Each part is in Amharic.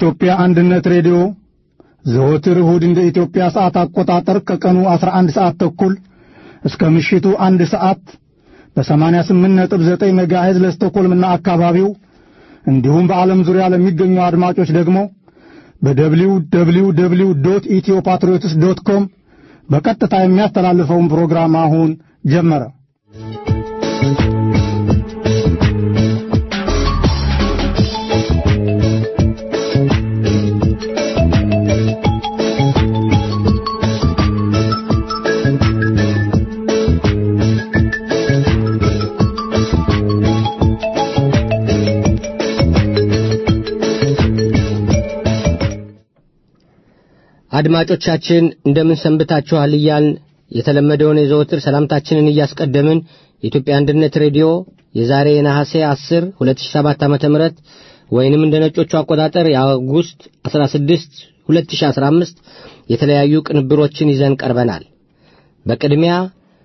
የኢትዮጵያ አንድነት ሬዲዮ ዘወትር እሁድ እንደ ኢትዮጵያ ሰዓት አቆጣጠር ከቀኑ 11 ሰዓት ተኩል እስከ ምሽቱ አንድ ሰዓት በ88.9 ሜጋሄዝ ለስቶኮልምና አካባቢው እንዲሁም በዓለም ዙሪያ ለሚገኙ አድማጮች ደግሞ በደብሊው ደብሊው ደብሊው ዶት ኢትዮ ፓትሪዮትስ ዶት ኮም በቀጥታ የሚያስተላልፈውን ፕሮግራም አሁን ጀመረ። አድማጮቻችን እንደምን ሰንብታችኋል እያልን የተለመደውን የዘወትር ሰላምታችንን እያስቀደምን የኢትዮጵያ አንድነት ሬዲዮ የዛሬ የነሐሴ 10 2007 ዓ ም ወይንም እንደ ነጮቹ አቆጣጠር የአውጉስት 16 2015 የተለያዩ ቅንብሮችን ይዘን ቀርበናል። በቅድሚያ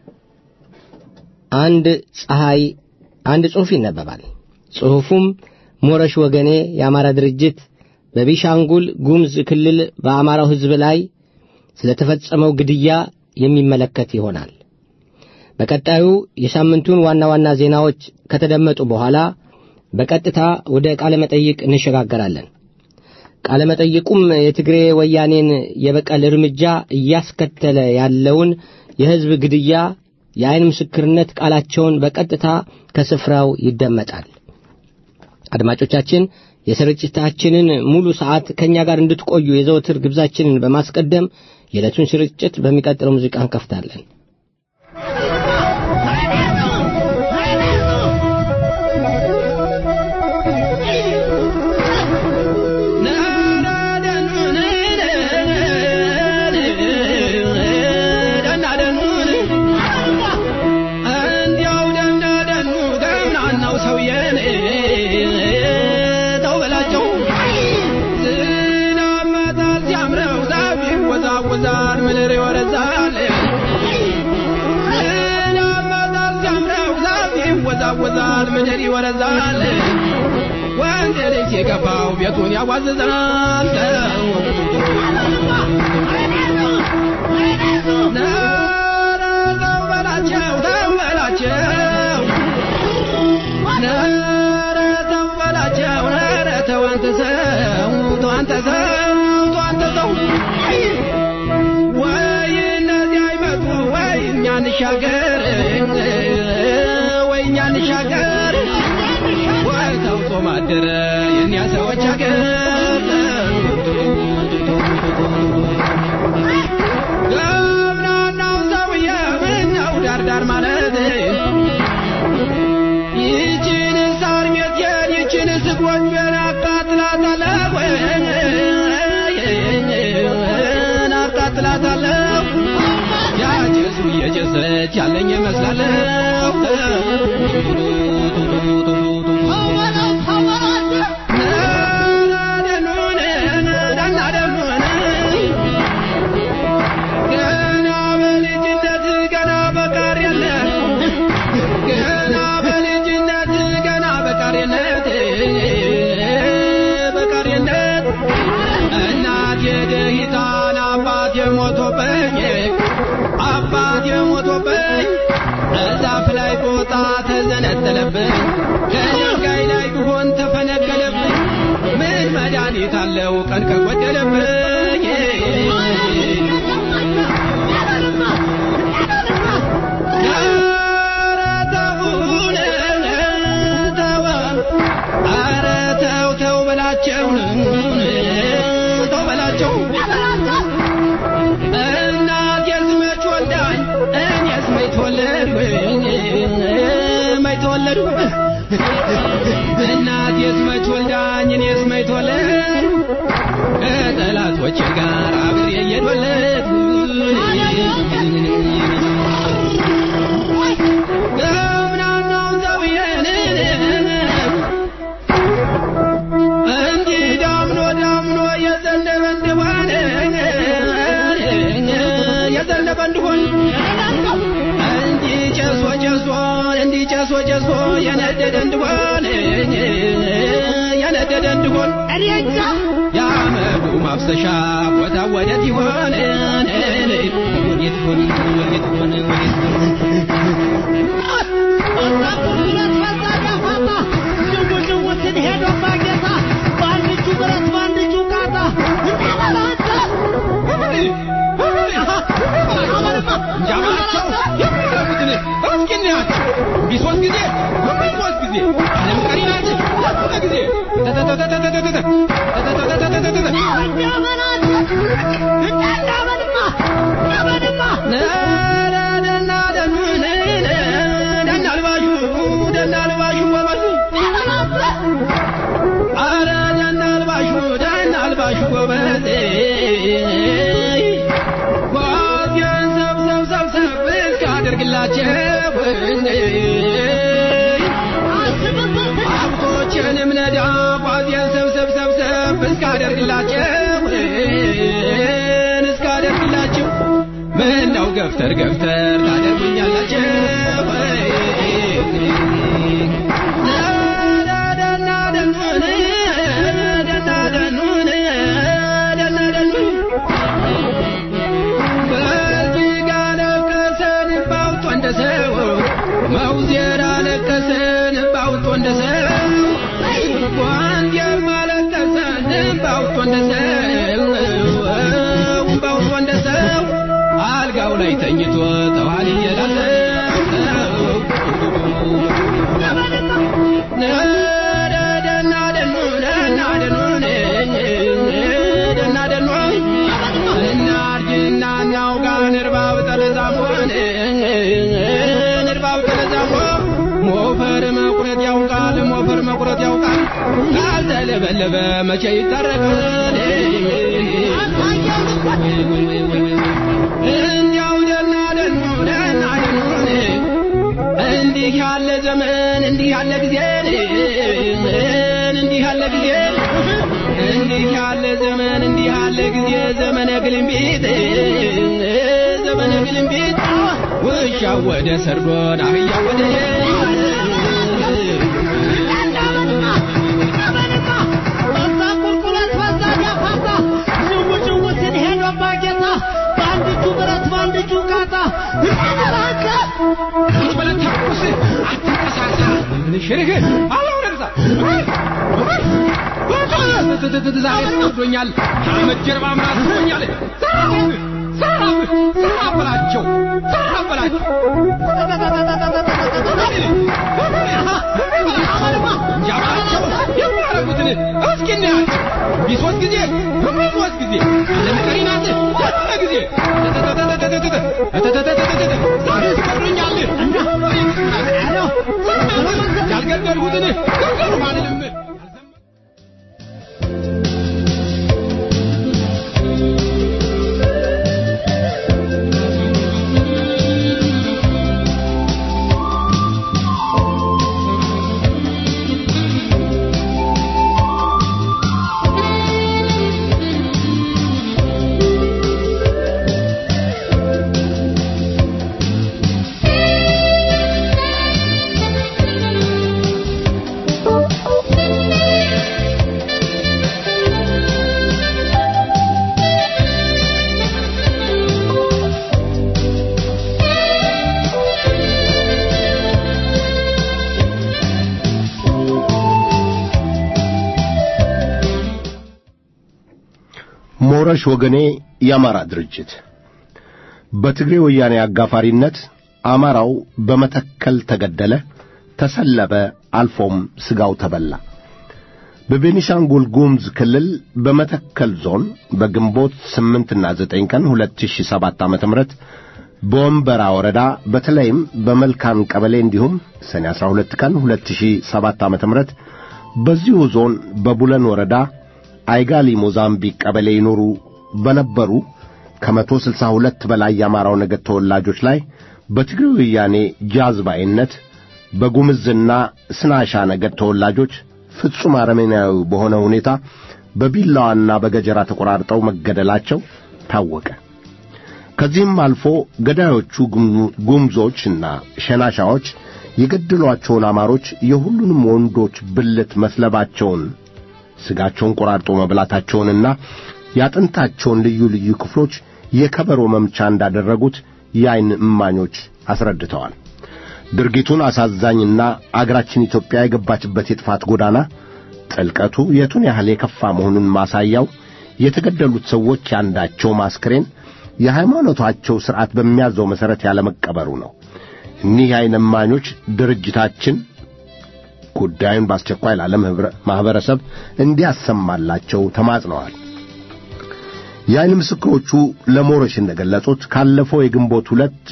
አንድ ፀሐይ አንድ ጽሑፍ ይነበባል። ጽሑፉም ሞረሽ ወገኔ የአማራ ድርጅት በቢሻንጉል ጉሙዝ ክልል በአማራው ሕዝብ ላይ ስለተፈጸመው ግድያ የሚመለከት ይሆናል። በቀጣዩ የሳምንቱን ዋና ዋና ዜናዎች ከተደመጡ በኋላ በቀጥታ ወደ ቃለ መጠይቅ እንሸጋገራለን። ቃለ መጠይቁም የትግሬ ወያኔን የበቀል እርምጃ እያስከተለ ያለውን የሕዝብ ግድያ የዐይን ምስክርነት ቃላቸውን በቀጥታ ከስፍራው ይደመጣል። አድማጮቻችን የስርጭታችንን ሙሉ ሰዓት ከእኛ ጋር እንድትቆዩ የዘወትር ግብዛችንን በማስቀደም የዕለቱን ስርጭት በሚቀጥለው ሙዚቃ እንከፍታለን። ያወዛል ምድር ይወረዛል ወንድ ልጅ የገባው ቤቱን ያዋዝዛል ኧረ ተው በላቸው ተው በላቸው ኧረ ተው በላቸው ኧረ ተው አንተ ሰው ተው አንተ ሰው ተው አንተ ሰው ወይ እነዚህ አይመጡ ወይ እኛ እንሻገር እኛ እንሻገር ወይ ተውጦ ማደረ የእኛ ሰዎች አገር ገብናናው ሰውዬ ምነው ዳርዳር ማለት ይችን ሳር ሜቴን ይችን ስጎንጆን አቃጥላታለሁ አቃጥላታለሁ ያጭሱ እየጨሰች ያለኝ ይመስላለሁ ገና በልጅነት ገና በቃር የለት ገና በልጅነት ገና በቃርነት በቃርነት እናቴ ደሂታን አባቴ ሞቶብኝ አባቴ ሞቶብኝ እዛፍ ላይ ቦታ ተዘነጠለብኝ ከድንጋይ ላይ ብሆን ተፈነቀለብኝ ምን መድኃኒት አለው ቀን ከጎደለብኝ ኧረ ተውን ተው ኧረ ተው ተው በላቸው ተው በላቸው እናቴስ መች ወልዳኝ እኔስ መች ተወለድኩኝ መች ተወለድኩ እናቴስ መች ወልዳኝ እኔስ መች ተወለድኩ ከጠላቶቼ ጋር አብሬ እየተወለድኩ ገብናናው ሰውዬን እንዲህ ዳምኖ ዳምኖ የዘነበ እንደሆነ የዘነበ እንደሆን እንዲህ ጨሶ ጨሶ እንዲህ ጨሶ ጨሶ የነደደ እንደሆን የነደደ እንደሆን ማፍሰሻ ቦታ ወዴት ይሆን ወዴት ይሆን ወዴት ይሆን ወዴት ይሆን እንጃባቸው የሚረጉትን እስኪ እንያቸው ቢሶስት ጊዜ ቢሶስት ጊዜ ዓለም ቀሪ ናት ሁለት ጊዜ ደናልባሹ ደናልባሹ ጎበዙ አረ ደናልባሹ ደናልባሹ ጎበዜ ጓዜን ሰብሰብ ሰብሰብ እስካደርግላቸው ሀብቶችንም ነዳ ጓዜን ሰብሰብ ሰብሰብ እስካደርግላቸው እስካደርግላቸው ምነው ገፍተር ገፍተር ታደርጉኛላችሁ ደና ደኑን ደና ደኑን ደና ደኑን በእጅግ አለቀሰን ባውጦ እንደ ሰው መውዜር አለቀሰን ባውጦ እንደ ሰው ጓንዴም አለቀሰን ባውጦ እንደ ሰው ባውጦ እንደ ሰው አልጋው ላይ ተኝቶ ተዋል ደና ደኑ ደና ደኑን ደና ደኑ እናርጅና እናውጋ ንርባብ ጠለዛሞን ንርባብ ጠለዛሞ ሞፈር መቁረጥ ያውቃል ሞፈር መቁረጥ ያውቃል ካልተለበለበ መቼ ይታረቃል እንዲያው ደና ደኑ ደና ደኑን እንዲህ ያለ ዘመን እንዲህ ያለ ጊዜ እንዲህ ያለ ጊዜ እንዲህ ያለ ዘመን እንዲህ ያለ ጊዜ ዘመነ ግልምቢት ዘመነ ግልምቢት ውሻ ወደ ሰርዶን አህያ ወደ በለተኩስ አትንቀሳሳ ሽርህ አለው ነግዛ ዛሬ ጠፍቶኛል ከአመት ጀርባ ምናት ሆኛል ሰራብ ሰራብ በላቸው ሰራብ በላቸው ያባቸው የሚያረጉትን እስኪ እናያቸው ቢሶስት ጊዜ ቢሶስት ጊዜ ዓለም ቀሪ ናት ሁለት ጊዜ ዛሬ ስቀሩኛል ያልገደልሁትን ገደልሁ አልልም ሞረሽ ወገኔ የአማራ ድርጅት በትግሬ ወያኔ አጋፋሪነት አማራው በመተከል ተገደለ፣ ተሰለበ፣ አልፎም ስጋው ተበላ። በቤኒሻንጉል ጉሙዝ ክልል በመተከል ዞን በግንቦት ስምንትና ዘጠኝ ቀን ሁለት ሺህ ሰባት ዓመተ ምህረት በወንበራ ወረዳ በተለይም በመልካም ቀበሌ እንዲሁም ሰኔ 12 ቀን 2007 ዓመተ ምህረት በዚሁ ዞን በቡለን ወረዳ አይጋሊ ሞዛምቢክ ቀበሌ ይኖሩ በነበሩ ከመቶ ስልሳ ሁለት በላይ የአማራው ነገድ ተወላጆች ላይ በትግሬ ወያኔ ጃዝባይነት በጉምዝና ስናሻ ነገድ ተወላጆች ፍጹም አረመኔያዊ በሆነ ሁኔታ በቢላዋና በገጀራ ተቆራርጠው መገደላቸው ታወቀ። ከዚህም አልፎ ገዳዮቹ ጉምዞችና ሸናሻዎች የገደሏቸውን አማሮች የሁሉንም ወንዶች ብልት መስለባቸውን ስጋቸውን ቆራርጦ መብላታቸውንና ያጥንታቸውን ልዩ ልዩ ክፍሎች የከበሮ መምቻ እንዳደረጉት የዓይን እማኞች አስረድተዋል። ድርጊቱን አሳዛኝና አገራችን ኢትዮጵያ የገባችበት የጥፋት ጎዳና ጥልቀቱ የቱን ያህል የከፋ መሆኑን ማሳያው የተገደሉት ሰዎች ያንዳቸው ማስክሬን የሃይማኖታቸው ሥርዓት በሚያዘው መሠረት ያለመቀበሩ ነው። እኒህ የዓይን እማኞች ድርጅታችን ጉዳዩን በአስቸኳይ ለዓለም ማኅበረሰብ እንዲያሰማላቸው ተማጽነዋል። የዓይን ምስክሮቹ ለሞረሽ እንደገለጹት ካለፈው የግንቦት ሁለት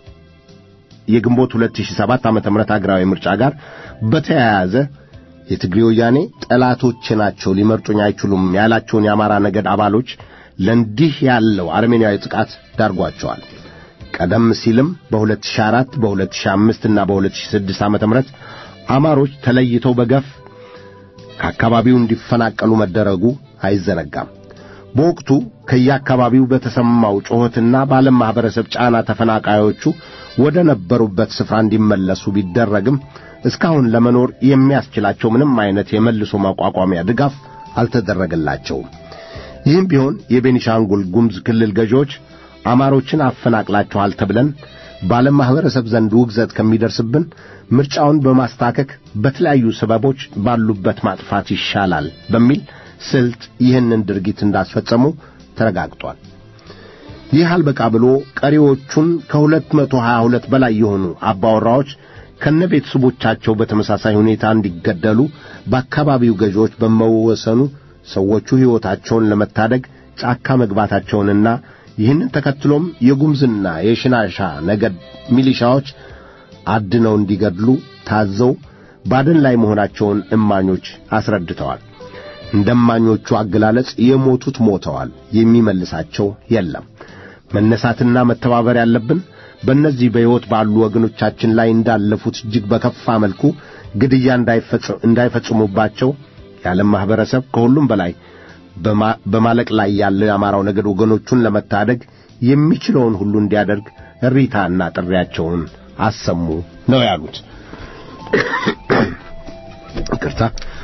የግንቦት 2007 ዓመተ ምህረት አገራዊ ምርጫ ጋር በተያያዘ የትግሬ ወያኔ ጠላቶቼ ናቸው ሊመርጡኝ አይችሉም ያላቸውን የአማራ ነገድ አባሎች ለእንዲህ ያለው አርሜኒያዊ ጥቃት ዳርጓቸዋል። ቀደም ሲልም በ2004 በ2005 እና በ2006 ዓመተ ምህረት አማሮች ተለይተው በገፍ ከአካባቢው እንዲፈናቀሉ መደረጉ አይዘነጋም። በወቅቱ ከየአካባቢው በተሰማው ጩኸትና በዓለም ማኅበረሰብ ጫና ተፈናቃዮቹ ወደ ነበሩበት ስፍራ እንዲመለሱ ቢደረግም እስካሁን ለመኖር የሚያስችላቸው ምንም አይነት የመልሶ ማቋቋሚያ ድጋፍ አልተደረገላቸውም። ይህም ቢሆን የቤኒሻንጉል ጉሙዝ ክልል ገዢዎች አማሮችን አፈናቅላችኋል ተብለን በዓለም ማኅበረሰብ ዘንድ ውግዘት ከሚደርስብን ምርጫውን በማስታከክ በተለያዩ ሰበቦች ባሉበት ማጥፋት ይሻላል በሚል ስልት ይህንን ድርጊት እንዳስፈጸሙ ተረጋግጧል። ይህ አልበቃ ብሎ ቀሪዎቹን ከሁለት መቶ ሀያ ሁለት በላይ የሆኑ አባወራዎች ከነ ቤተሰቦቻቸው በተመሳሳይ ሁኔታ እንዲገደሉ በአካባቢው ገዢዎች በመወሰኑ ሰዎቹ ሕይወታቸውን ለመታደግ ጫካ መግባታቸውንና ይህንን ተከትሎም የጉምዝና የሽናሻ ነገድ ሚሊሻዎች አድነው እንዲገድሉ ታዘው ባደን ላይ መሆናቸውን እማኞች አስረድተዋል። እንደ እማኞቹ አገላለጽ የሞቱት ሞተዋል፣ የሚመልሳቸው የለም። መነሳትና መተባበር ያለብን በእነዚህ በሕይወት ባሉ ወገኖቻችን ላይ እንዳለፉት እጅግ በከፋ መልኩ ግድያ እንዳይፈጽሙባቸው የዓለም ማኅበረሰብ ከሁሉም በላይ በማለቅ ላይ ያለው የአማራው ነገድ ወገኖቹን ለመታደግ የሚችለውን ሁሉ እንዲያደርግ እሪታና ጥሪያቸውን አሰሙ ነው ያሉት። ይቅርታ።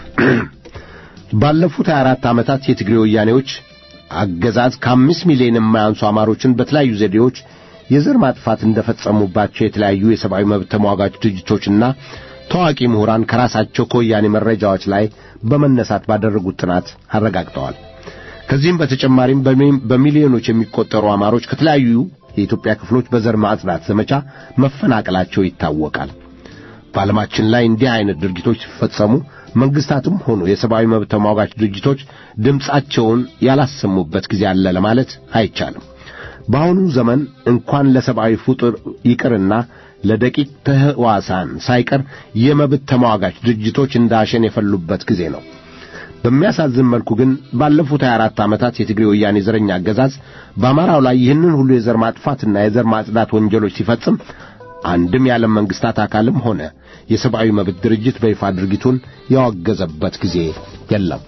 ባለፉት 24 ዓመታት የትግሬ ወያኔዎች አገዛዝ ከአምስት ሚሊዮን የማያንሱ አማሮችን በተለያዩ ዘዴዎች የዘር ማጥፋት እንደፈጸሙባቸው የተለያዩ የሰብአዊ መብት ተሟጋች ድርጅቶችና ታዋቂ ምሁራን ከራሳቸው ከወያኔ መረጃዎች ላይ በመነሳት ባደረጉት ጥናት አረጋግጠዋል። ከዚህም በተጨማሪም በሚሊዮኖች የሚቆጠሩ አማሮች ከተለያዩ የኢትዮጵያ ክፍሎች በዘር ማጽዳት ዘመቻ መፈናቀላቸው ይታወቃል። በዓለማችን ላይ እንዲህ አይነት ድርጊቶች ሲፈጸሙ መንግስታትም ሆኑ የሰብአዊ መብት ተሟጋች ድርጅቶች ድምፃቸውን ያላሰሙበት ጊዜ አለ ለማለት አይቻልም። በአሁኑ ዘመን እንኳን ለሰብአዊ ፍጡር ይቅርና ለደቂቅ ተህዋሳን ሳይቀር የመብት ተሟጋች ድርጅቶች እንዳሸን የፈሉበት ጊዜ ነው። በሚያሳዝን መልኩ ግን ባለፉት 24 ዓመታት የትግሬ ወያኔ ዘረኛ አገዛዝ በአማራው ላይ ይህንን ሁሉ የዘር ማጥፋትና የዘር ማጽዳት ወንጀሎች ሲፈጽም አንድም የዓለም መንግስታት አካልም ሆነ የሰብአዊ መብት ድርጅት በይፋ ድርጊቱን ያወገዘበት ጊዜ የለም።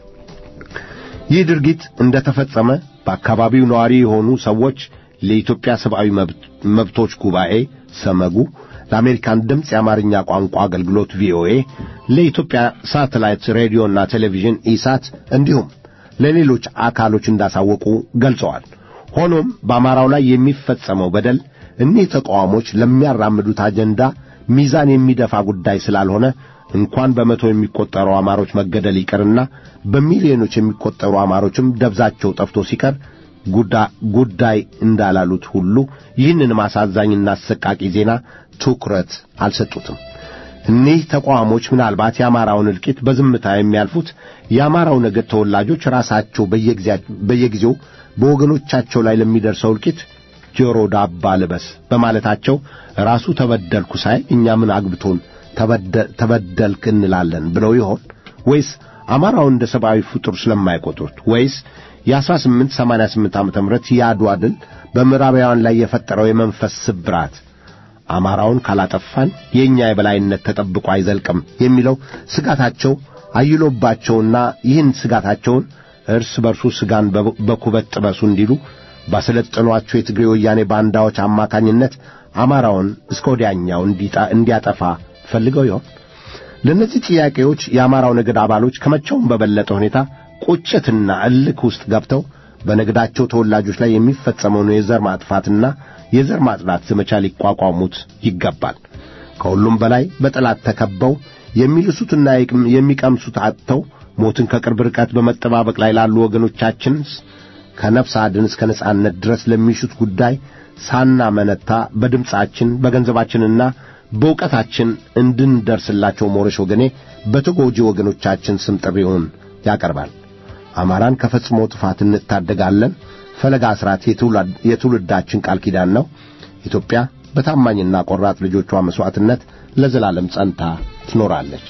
ይህ ድርጊት እንደተፈጸመ በአካባቢው ነዋሪ የሆኑ ሰዎች ለኢትዮጵያ ሰብአዊ መብቶች ጉባኤ ሰመጉ፣ ለአሜሪካን ድምፅ የአማርኛ ቋንቋ አገልግሎት ቪኦኤ፣ ለኢትዮጵያ ሳተላይት ሬዲዮና ቴሌቪዥን ኢሳት እንዲሁም ለሌሎች አካሎች እንዳሳወቁ ገልጸዋል። ሆኖም በአማራው ላይ የሚፈጸመው በደል እኒህ ተቃዋሞች ለሚያራምዱት አጀንዳ ሚዛን የሚደፋ ጉዳይ ስላልሆነ እንኳን በመቶ የሚቆጠሩ አማሮች መገደል ይቅርና በሚሊዮኖች የሚቆጠሩ አማሮችም ደብዛቸው ጠፍቶ ሲቀር ጉዳይ እንዳላሉት ሁሉ ይህንን ማሳዛኝና አሰቃቂ ዜና ትኩረት አልሰጡትም። እኒህ ተቃዋሞች ምናልባት የአማራውን እልቂት በዝምታ የሚያልፉት የአማራው ነገድ ተወላጆች ራሳቸው በየጊዜው በወገኖቻቸው ላይ ለሚደርሰው እልቂት ጆሮ ዳባ ልበስ በማለታቸው ራሱ ተበደልኩ ሳይ እኛ ምን አግብቶን ተበደልክ እንላለን ብለው ይሆን ወይስ አማራውን እንደ ሰብአዊ ፍጡር ስለማይቆጥሩት ወይስ የ1888 ዓመተ ምህረት የአድዋ ድል በምዕራባውያን ላይ የፈጠረው የመንፈስ ስብራት አማራውን ካላጠፋን የእኛ የበላይነት ተጠብቆ አይዘልቅም የሚለው ስጋታቸው አይሎባቸውና ይህን ስጋታቸውን እርስ በርሱ ስጋን በኩበት ጥበሱ እንዲሉ ባሰለጠኗቸው የትግሬ ወያኔ ባንዳዎች አማካኝነት አማራውን እስከ ወዲያኛው እንዲያጠፋ ፈልገው ይሆን? ለእነዚህ ጥያቄዎች የአማራው ነገድ አባሎች ከመቼውም በበለጠ ሁኔታ ቁጭትና እልክ ውስጥ ገብተው በነገዳቸው ተወላጆች ላይ የሚፈጸመውን የዘር ማጥፋትና የዘር ማጽዳት ዘመቻ ሊቋቋሙት ይገባል። ከሁሉም በላይ በጠላት ተከበው የሚልሱትና የሚቀምሱት አጥተው ሞትን ከቅርብ ርቀት በመጠባበቅ ላይ ላሉ ወገኖቻችን ከነፍስ አድን እስከ ነጻነት ድረስ ለሚሹት ጉዳይ ሳናመነታ በድምፃችን በገንዘባችንና በእውቀታችን እንድንደርስላቸው ሞረሽ ወገኔ በተጎጂ ወገኖቻችን ስም ጥሪውን ያቀርባል። አማራን ከፈጽሞ ጥፋት እንታደጋለን። ፈለጋ አስራት የትውልዳችን ቃል ኪዳን ነው። ኢትዮጵያ በታማኝና ቆራጥ ልጆቿ መሥዋዕትነት ለዘላለም ጸንታ ትኖራለች።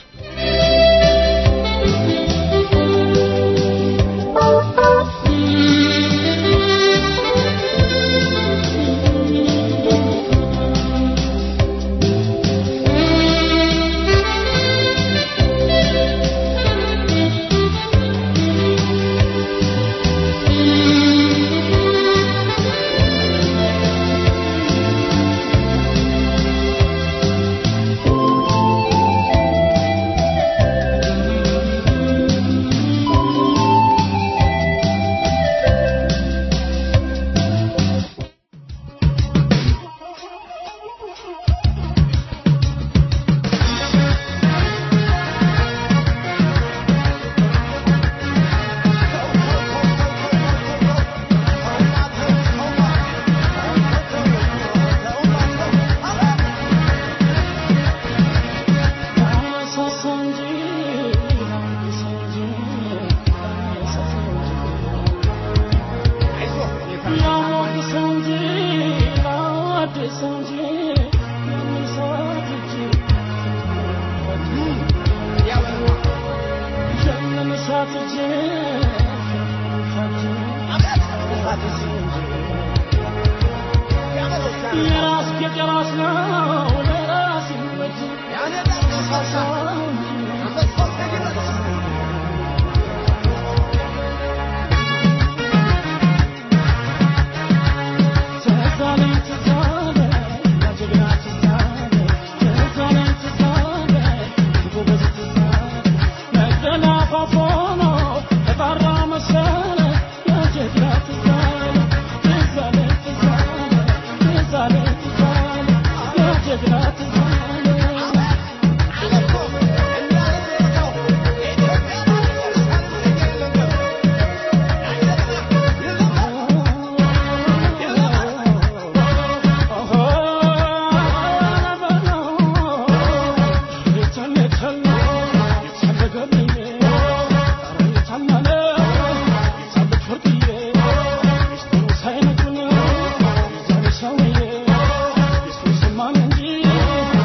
Thank you.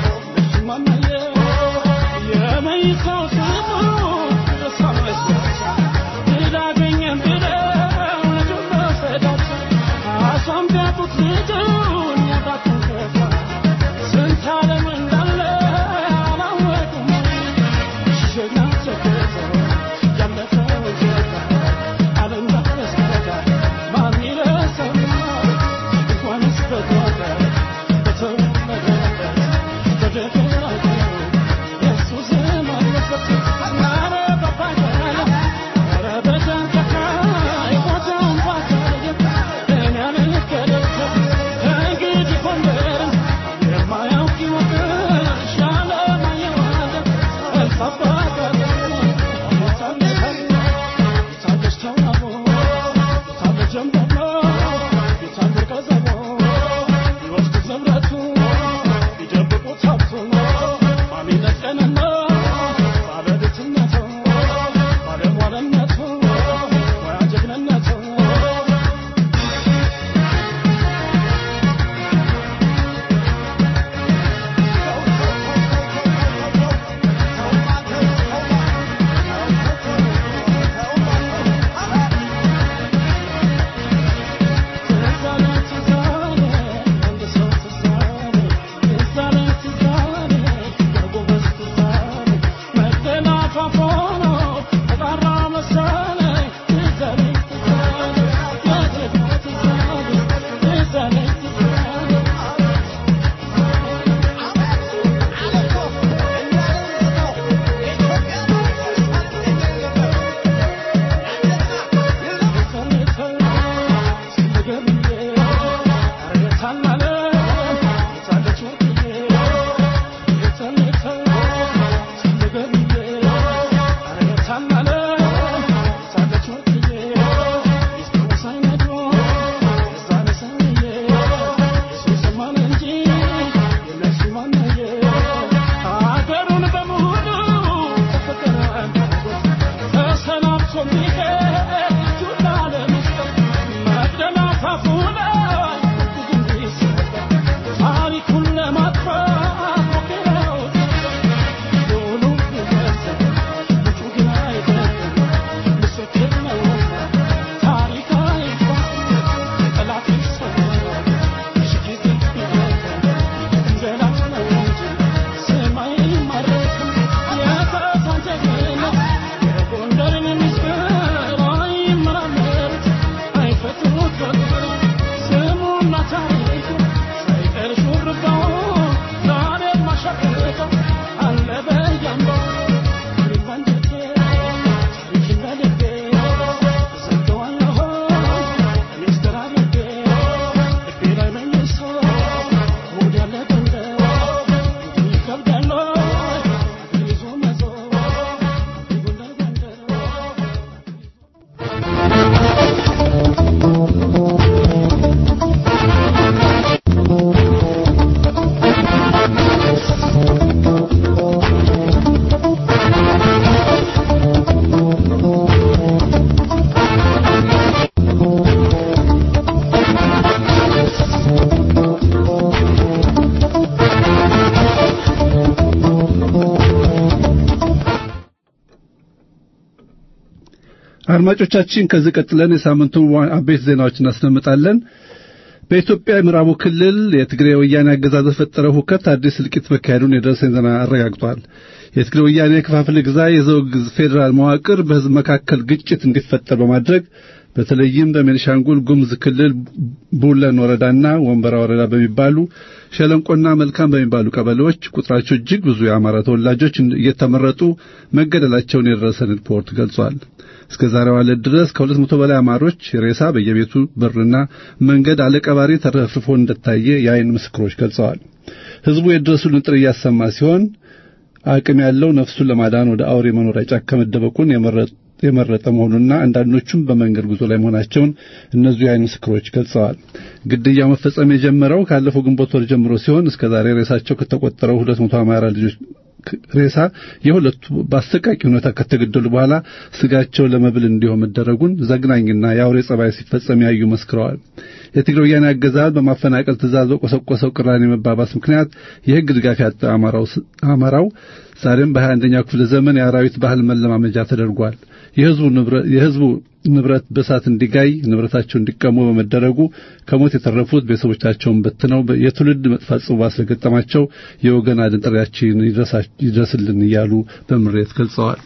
አድማጮቻችን ከዚህ ቀጥለን የሳምንቱን አበይት ዜናዎች እናስደምጣለን። በኢትዮጵያ የምዕራቡ ክልል የትግራይ ወያኔ አገዛዝ በፈጠረው ሁከት አዲስ እልቂት መካሄዱን የደረሰኝ ዜና አረጋግጧል። የትግራይ ወያኔ የከፋፍለ ግዛ የዘውግ ፌዴራል መዋቅር በሕዝብ መካከል ግጭት እንዲፈጠር በማድረግ በተለይም በቤኒሻንጉል ጉሙዝ ክልል ቡለን ወረዳና ወንበራ ወረዳ በሚባሉ ሸለንቆና መልካም በሚባሉ ቀበሌዎች ቁጥራቸው እጅግ ብዙ የአማራ ተወላጆች እየተመረጡ መገደላቸውን የደረሰን ሪፖርት ገልጿል። እስከ ዛሬው ዕለት ድረስ ከሁለት መቶ በላይ አማሮች ሬሳ በየቤቱ በርና መንገድ አለቀባሪ ተረፍርፎ እንደታየ የአይን ምስክሮች ገልጸዋል። ሕዝቡ የድረሱልን ጥሪ እያሰማ ሲሆን አቅም ያለው ነፍሱን ለማዳን ወደ አውሬ መኖሪያ ጫካ መደበቁን የመረጠ መሆኑና አንዳንዶቹም በመንገድ ጉዞ ላይ መሆናቸውን እነዚሁ የአይን ምስክሮች ገልጸዋል። ግድያው መፈጸም የጀመረው ካለፈው ግንቦት ወር ጀምሮ ሲሆን እስከ ዛሬ ሬሳቸው ከተቆጠረው ሁለት መቶ አማራ ልጆች ሬሳ የሁለቱ በአሰቃቂ ሁኔታ ከተገደሉ በኋላ ስጋቸው ለመብል እንዲሆን መደረጉን ዘግናኝና የአውሬ ጸባይ ሲፈጸም ያዩ መስክረዋል። የትግራይ ወያኔ አገዛዝ በማፈናቀል ትእዛዝ በቆሰቆሰው ቅራኔ መባባስ ምክንያት የሕግ ድጋፍ ያጣ አማራው ዛሬም በሀያ አንደኛው ክፍለ ዘመን የአራዊት ባህል መለማመጃ ተደርጓል። የሕዝቡ ንብረት በእሳት እንዲጋይ ንብረታቸው እንዲቀሙ በመደረጉ ከሞት የተረፉት ቤተሰቦቻቸውን በትነው የትውልድ መጥፋት ጽዋ ስለገጠማቸው የወገን አድን ጥሪያችን ይድረስልን እያሉ በምሬት ገልጸዋል።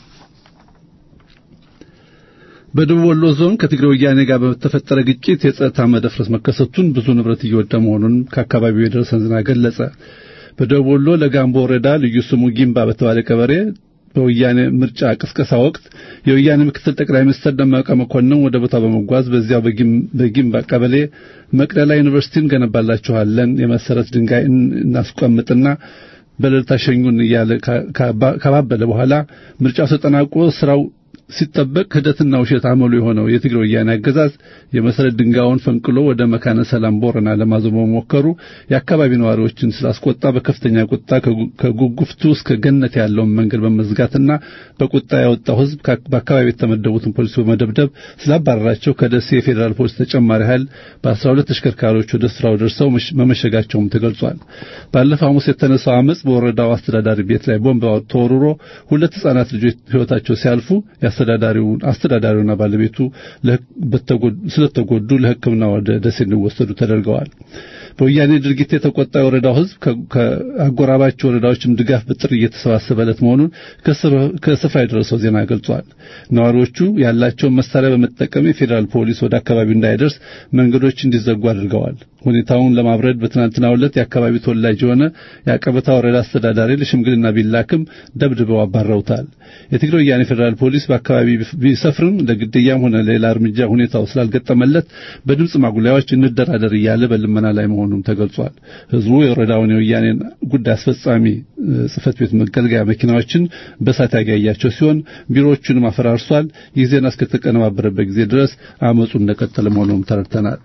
በደቡብ ወሎ ዞን ከትግራይ ወያኔ ጋር በተፈጠረ ግጭት የጸጥታ መደፍረስ መከሰቱን ብዙ ንብረት እየወደመ መሆኑን ከአካባቢው የደረሰን ዜና ገለጸ። በደቡብ ወሎ ለጋምቦ ወረዳ ልዩ ስሙ ጊምባ በተባለ ቀበሌ በወያኔ ምርጫ ቅስቀሳ ወቅት የወያኔ ምክትል ጠቅላይ ሚኒስትር ደመቀ መኮንን ወደ ቦታው በመጓዝ በዚያው በጊምባ ቀበሌ መቅደላ ዩኒቨርሲቲን ገነባላችኋለን የመሰረት ድንጋይ እናስቀምጥና በሌሊት አሸኙን እያለ ከባበለ በኋላ ምርጫው ተጠናቆ ስራው ሲጠበቅ ክህደትና ውሸት አመሉ የሆነው የትግራይ ወያኔ አገዛዝ የመሰረት ድንጋዩን ፈንቅሎ ወደ መካነ ሰላም ቦረና ለማዞር በመሞከሩ የአካባቢ ነዋሪዎችን ስላስቆጣ በከፍተኛ ቁጣ ከጉጉፍቱ እስከ ገነት ያለውን መንገድ በመዝጋትና በቁጣ ያወጣው ሕዝብ በአካባቢ የተመደቡትን ፖሊስ በመደብደብ ስላባረራቸው ከደሴ የፌዴራል ፖሊስ ተጨማሪ ኃይል በአስራ ሁለት ተሽከርካሪዎች ወደ ስራው ደርሰው መመሸጋቸውም ተገልጿል። ባለፈው ሐሙስ የተነሳው አመፅ በወረዳው አስተዳዳሪ ቤት ላይ ቦምብ ተወርሮ ሁለት ሕጻናት ልጆች ሕይወታቸው ሲያልፉ አስተዳዳሪውን አስተዳዳሪውና ባለቤቱ ስለተጎዱ ለሕክምና ወደ ደሴ እንዲወሰዱ ተደርገዋል። በወያኔ ድርጊት የተቆጣ የወረዳው ሕዝብ ከአጎራባች ወረዳዎችም ድጋፍ በጥሪ እየተሰባሰበለት መሆኑን ከስፍራ የደረሰው ዜና ገልጿል። ነዋሪዎቹ ያላቸውን መሳሪያ በመጠቀም የፌዴራል ፖሊስ ወደ አካባቢው እንዳይደርስ መንገዶች እንዲዘጉ አድርገዋል። ሁኔታውን ለማብረድ በትናንትናው ዕለት የአካባቢው ተወላጅ የሆነ የአቀበታ ወረዳ አስተዳዳሪ ለሽምግልና ቢላክም ደብድበው አባረውታል። የትግራይ ወያኔ ፌዴራል ፖሊስ በአካባቢ ቢሰፍርም ለግድያም ሆነ ሌላ እርምጃ ሁኔታው ስላልገጠመለት በድምፅ ማጉላያዎች እንደራደር እያለ በልመና ላይ መሆኑም ተገልጿል። ህዝቡ የወረዳውን የወያኔን ጉዳይ አስፈጻሚ ጽህፈት ቤት መገልገያ መኪናዎችን በሳት ያጋያቸው ሲሆን ቢሮዎቹንም አፈራርሷል። ይህ ዜና እስከተቀነባበረበት ጊዜ ድረስ አመፁ እንደቀጠለ መሆኑም ተረድተናል።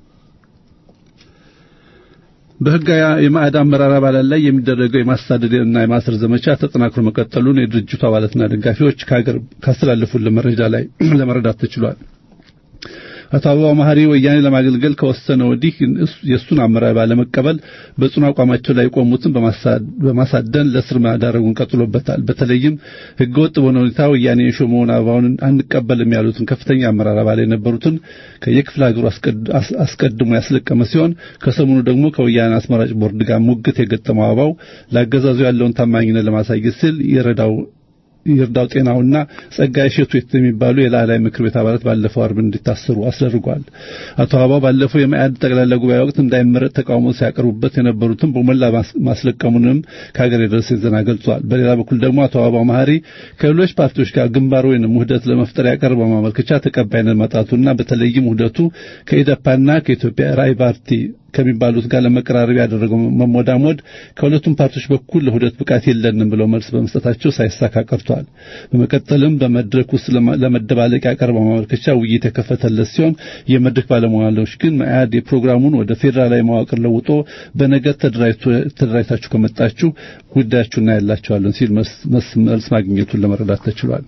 በህጋዊ የማዕድ አመራር አባላት ላይ የሚደረገው የማሳደድና የማሰር ዘመቻ ተጠናክሮ መቀጠሉን የድርጅቱ አባላትና ደጋፊዎች ከሀገር ካስተላለፉልን መረጃ ላይ ለመረዳት ተችሏል። አቶ አበባው መሐሪ ወያኔ ለማገልገል ከወሰነ ወዲህ የእሱን አመራር ባለመቀበል በጽኑ አቋማቸው ላይ የቆሙትን በማሳደን ለእስር ማዳረጉን ቀጥሎበታል። በተለይም ህገወጥ በሆነ ሁኔታ ወያኔ የሾመውን አበባውን አንቀበልም ያሉትን ከፍተኛ አመራር አባል የነበሩትን ከየክፍለ ሀገሩ አስቀድሞ ያስለቀመ ሲሆን ከሰሞኑ ደግሞ ከወያኔ አስመራጭ ቦርድ ጋር ሙግት የገጠመው አበባው ለአገዛዙ ያለውን ታማኝነት ለማሳየት ሲል የረዳው ይርዳው ጤናውና ጸጋይ እሸቱ የሚባሉ የላዕላይ ምክር ቤት አባላት ባለፈው አርብ እንዲታሰሩ አስደርጓል። አቶ አበባው ባለፈው የመኢአድ ጠቅላላ ጉባኤ ወቅት እንዳይመረጥ ተቃውሞ ሲያቀርቡበት የነበሩትን በሞላ ማስለቀሙንም ከሀገር የደረሰ ዜና ገልጿል። በሌላ በኩል ደግሞ አቶ አበባው መሐሪ ከሌሎች ፓርቲዎች ጋር ግንባር ወይንም ውህደት ለመፍጠር ያቀረበው ማመልከቻ ተቀባይነት ማጣቱና በተለይም ውህደቱ ከኢደፓና ከኢትዮጵያ ራዕይ ፓርቲ ከሚባሉት ጋር ለመቀራረብ ያደረገው መሞዳሞድ ከሁለቱም ፓርቲዎች በኩል ለውህደት ብቃት የለንም ብለው መልስ በመስጠታቸው ሳይሳካ ቀርቷል። በመቀጠልም በመድረክ ውስጥ ለመደባለቅ ያቀረበው ማመልከቻ ውይይት የከፈተለት ሲሆን የመድረክ ባለሙያዎች ግን መኢአድ የፕሮግራሙን ወደ ፌዴራላዊ መዋቅር ለውጦ በነገር ተደራጅታችሁ ከመጣችሁ ጉዳያችሁ እናያላችኋለን ሲል መልስ ማግኘቱን ለመረዳት ተችሏል።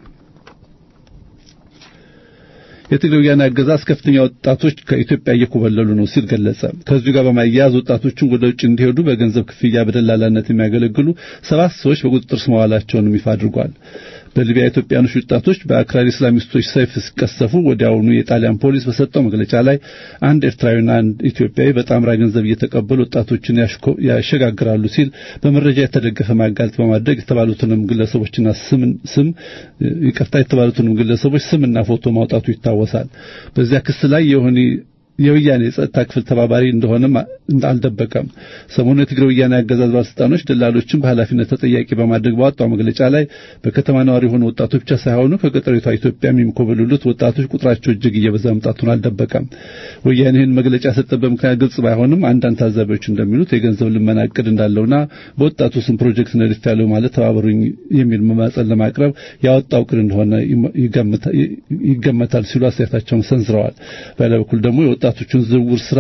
የትግራይ ወያኔ አገዛዝ ከፍተኛ ወጣቶች ከኢትዮጵያ እየኮበለሉ ነው ሲል ገለጸ። ከዚሁ ጋር በማያያዝ ወጣቶችን ወደ ውጭ እንዲሄዱ በገንዘብ ክፍያ በደላላነት የሚያገለግሉ ሰባት ሰዎች በቁጥጥር ስር መዋላቸውንም ይፋ አድርጓል። በሊቢያ ኢትዮጵያኖች ወጣቶች በአክራሪ እስላሚስቶች ሰይፍ ሲቀሰፉ ወዲያውኑ የጣሊያን ፖሊስ በሰጠው መግለጫ ላይ አንድ ኤርትራዊና አንድ ኢትዮጵያዊ በጣምራ ገንዘብ እየተቀበሉ ወጣቶችን ያሸጋግራሉ ሲል በመረጃ የተደገፈ ማጋለጥ በማድረግ የተባሉትንም ግለሰቦችና ስም ስም ይቅርታ የተባሉትንም ግለሰቦች ስምና ፎቶ ማውጣቱ ይታወሳል። በዚያ ክስ ላይ የሆነ የወያኔ የጸጥታ ክፍል ተባባሪ እንደሆነም አልደበቀም። ሰሞኑ የትግራይ ወያኔ አገዛዝ ባለስልጣኖች ደላሎችን በኃላፊነት ተጠያቂ በማድረግ ባወጣው መግለጫ ላይ በከተማ ነዋሪ የሆኑ ወጣቶች ብቻ ሳይሆኑ ከገጠሪቷ ኢትዮጵያ የሚኮበልሉት ወጣቶች ቁጥራቸው እጅግ እየበዛ መምጣቱን አልደበቀም። ወያኔ ይህን መግለጫ የሰጠበት ምክንያት ግልጽ ባይሆንም አንዳንድ ታዛቢዎች እንደሚሉት የገንዘብ ልመና እቅድ እንዳለውና በወጣቱ ስም ፕሮጀክት ነድፍ ያለው ማለት ተባበሩኝ የሚል መማጸን ለማቅረብ ያወጣው እቅድ እንደሆነ ይገመታል ሲሉ አስተያየታቸውን ሰንዝረዋል። በሌላ በኩል ደግሞ የወጣቶቹን ዝውውር ስራ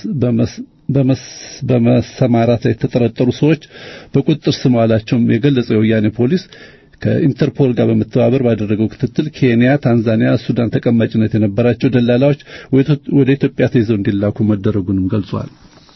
በመሰማራት ላይ የተጠረጠሩ ሰዎች በቁጥጥር ስር መዋላቸውም የገለጸው የወያኔ ፖሊስ ከኢንተርፖል ጋር በመተባበር ባደረገው ክትትል ኬንያ፣ ታንዛኒያ፣ ሱዳን ተቀማጭነት የነበራቸው ደላላዎች ወደ ኢትዮጵያ ተይዘው እንዲላኩ መደረጉንም ገልጿል።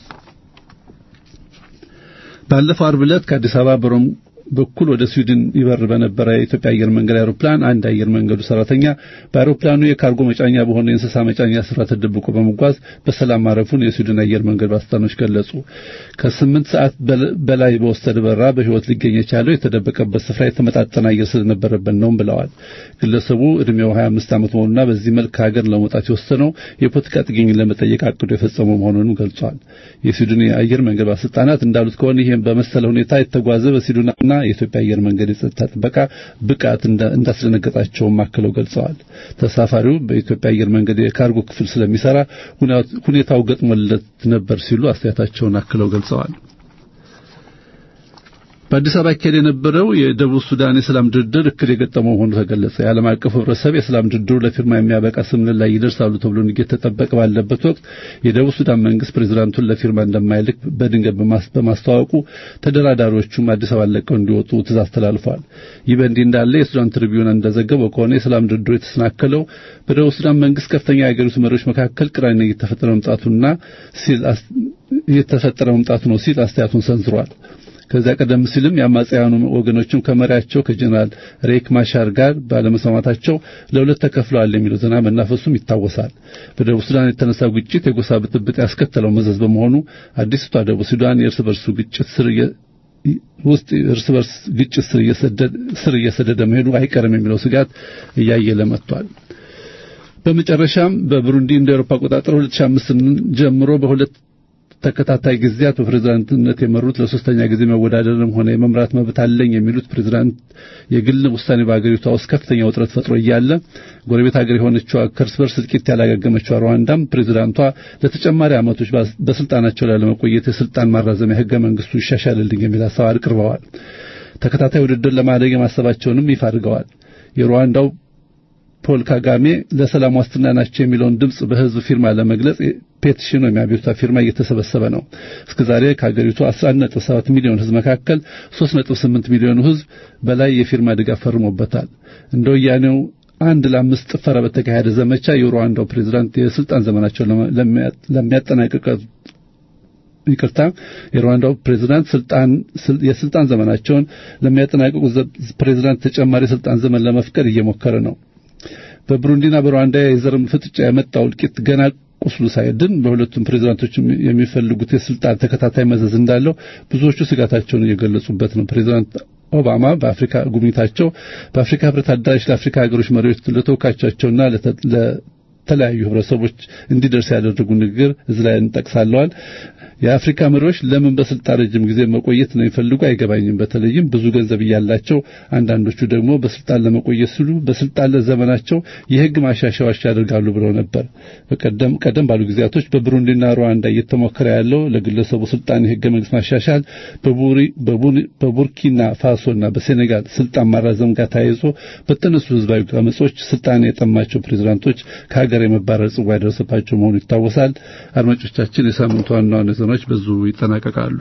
ባለፈው ዓርብ ዕለት ከአዲስ አበባ በሮም በኩል ወደ ስዊድን ይበር በነበረ የኢትዮጵያ አየር መንገድ አውሮፕላን አንድ አየር መንገዱ ሰራተኛ በአውሮፕላኑ የካርጎ መጫኛ በሆነ የእንስሳ መጫኛ ስፍራ ተደብቆ በመጓዝ በሰላም ማረፉን የስዊድን አየር መንገድ ባለስልጣኖች ገለጹ። ከስምንት ሰዓት በላይ በወሰደ በረራ በሕይወት ሊገኝ የቻለው የተደበቀበት ስፍራ የተመጣጠነ አየር ስለነበረበት ነው ብለዋል። ግለሰቡ እድሜው 25 ዓመት መሆኑና በዚህ መልክ ከሀገር ለመውጣት የወሰነው የፖለቲካ ጥገኝን ለመጠየቅ አቅዶ የፈጸመው መሆኑን ገልጿል። የስዊድን የአየር መንገድ ባለስልጣናት እንዳሉት ከሆነ ይህም በመሰለ ሁኔታ የተጓዘ በስዊድንና የኢትዮጵያ አየር መንገድ የጸጥታ ጥበቃ ብቃት እንዳስደነገጣቸውም አክለው ገልጸዋል። ተሳፋሪው በኢትዮጵያ አየር መንገድ የካርጎ ክፍል ስለሚሰራ ሁኔታው ገጥሞለት ነበር ሲሉ አስተያየታቸውን አክለው ገልጸዋል። በአዲስ አበባ ይካሄድ የነበረው የደቡብ ሱዳን የሰላም ድርድር እክል የገጠመው መሆኑ ተገለጸ። የዓለም አቀፍ ሕብረተሰብ የሰላም ድርድሩ ለፊርማ የሚያበቃ ስምምነት ላይ ይደርሳሉ ተብሎ እየተጠበቀ ባለበት ወቅት የደቡብ ሱዳን መንግስት ፕሬዝዳንቱን ለፊርማ እንደማይልክ በድንገት በማስታወቁ ተደራዳሪዎቹም አዲስ አበባ ለቀው እንዲወጡ ትእዛዝ ተላልፏል። ይህ በእንዲህ እንዳለ የሱዳን ትሪቢዩን እንደዘገበው ከሆነ የሰላም ድርድሩ የተሰናከለው በደቡብ ሱዳን መንግስት ከፍተኛ የሀገሪቱ መሪዎች መካከል ቅራኔ እየተፈጠረ መምጣቱና ሲል እየተፈጠረ መምጣቱ ነው ሲል አስተያየቱን ሰንዝሯል። ከዚያ ቀደም ሲልም የአማጽያኑ ወገኖችም ከመሪያቸው ከጀነራል ሬክ ማሻር ጋር ባለመስማማታቸው ለሁለት ተከፍለዋል የሚለው ዜና መናፈሱም ይታወሳል። በደቡብ ሱዳን የተነሳው ግጭት የጎሳ ብጥብጥ ያስከተለው መዘዝ በመሆኑ አዲስቷ ደቡብ ሱዳን የእርስ በርሱ ግጭት ስር ውስጥ እርስ በርስ ግጭት ስር እየሰደደ መሄዱ አይቀርም የሚለው ስጋት እያየለ መጥቷል። በመጨረሻም በብሩንዲ እንደ አውሮፓ አቆጣጠር 2005 ጀምሮ በሁለት ተከታታይ ጊዜያት በፕሬዝዳንትነት የመሩት ለሶስተኛ ጊዜ መወዳደርም ሆነ የመምራት መብት አለኝ የሚሉት ፕሬዝዳንት የግል ውሳኔ በአገሪቷ ውስጥ ከፍተኛ ውጥረት ፈጥሮ እያለ ጎረቤት ሀገር የሆነችው ከእርስ በርስ እልቂት ያላገገመችው ሩዋንዳም ፕሬዝዳንቷ ለተጨማሪ ዓመቶች በስልጣናቸው ላይ ለመቆየት የስልጣን ማራዘሚያ ህገ መንግስቱ ይሻሻልልኝ የሚል ሀሳብ አቅርበዋል። ተከታታይ ውድድር ለማድረግ የማሰባቸውንም ይፋ አድርገዋል። የሩዋንዳው ፖል ካጋሜ ለሰላም ዋስትና ናቸው የሚለውን ድምጽ በህዝብ ፊርማ ለመግለጽ ፔቲሽን ወይም አቤቱታ ፊርማ እየተሰበሰበ ነው። እስከዛሬ ከሀገሪቱ 11.7 ሚሊዮን ህዝብ መካከል 3.8 ሚሊዮኑ ህዝብ በላይ የፊርማ ድጋፍ ፈርሞበታል። እንደ ወያኔው አንድ ለአምስት ጭፈራ በተካሄደ ዘመቻ የሩዋንዳው ፕሬዝዳንት የስልጣን ዘመናቸው ለሚያጠናቅቅ ይቅርታ የሩዋንዳው ፕሬዝዳንት ስልጣን የስልጣን ዘመናቸውን ለሚያጠናቅቁ ፕሬዝዳንት ተጨማሪ ስልጣን ዘመን ለመፍቀድ እየሞከረ ነው። በብሩንዲና በሩዋንዳ የዘርም ፍጥጫ የመጣው እልቂት ገና ቁስሉ ሳይድን በሁለቱም ፕሬዝዳንቶች የሚፈልጉት የስልጣን ተከታታይ መዘዝ እንዳለው ብዙዎቹ ስጋታቸውን እየገለጹበት ነው። ፕሬዝዳንት ኦባማ በአፍሪካ ጉብኝታቸው በአፍሪካ ህብረት አዳራሽ ለአፍሪካ ሀገሮች መሪዎች ለተወካዮቻቸውና ለተለያዩ ህብረተሰቦች እንዲደርስ ያደረጉ ንግግር እዚህ ላይ እንጠቅሳለዋል። የአፍሪካ መሪዎች ለምን በስልጣን ረጅም ጊዜ መቆየት ነው የሚፈልጉ አይገባኝም። በተለይም ብዙ ገንዘብ እያላቸው አንዳንዶቹ ደግሞ በስልጣን ለመቆየት ሲሉ በስልጣን ለዘመናቸው የህግ ማሻሻያዎች ያደርጋሉ ብለው ነበር። በቀደም ቀደም ባሉ ጊዜያቶች በብሩንዲና ሩዋንዳ እየተሞከረ ያለው ለግለሰቡ ስልጣን የህገ መንግስት ማሻሻል በቡሪ በቡርኪና ፋሶና በሴኔጋል ስልጣን ማራዘም ጋር ተያይዞ በተነሱ ህዝባዊ አመጾች ስልጣን የጠማቸው ፕሬዝዳንቶች ከሀገር የመባረር ጽዋ የደረሰባቸው መሆኑ ይታወሳል። አድማጮቻችን የሳምንቱ ዋና ዋና ዜናዎች በዙ ይጠናቀቃሉ።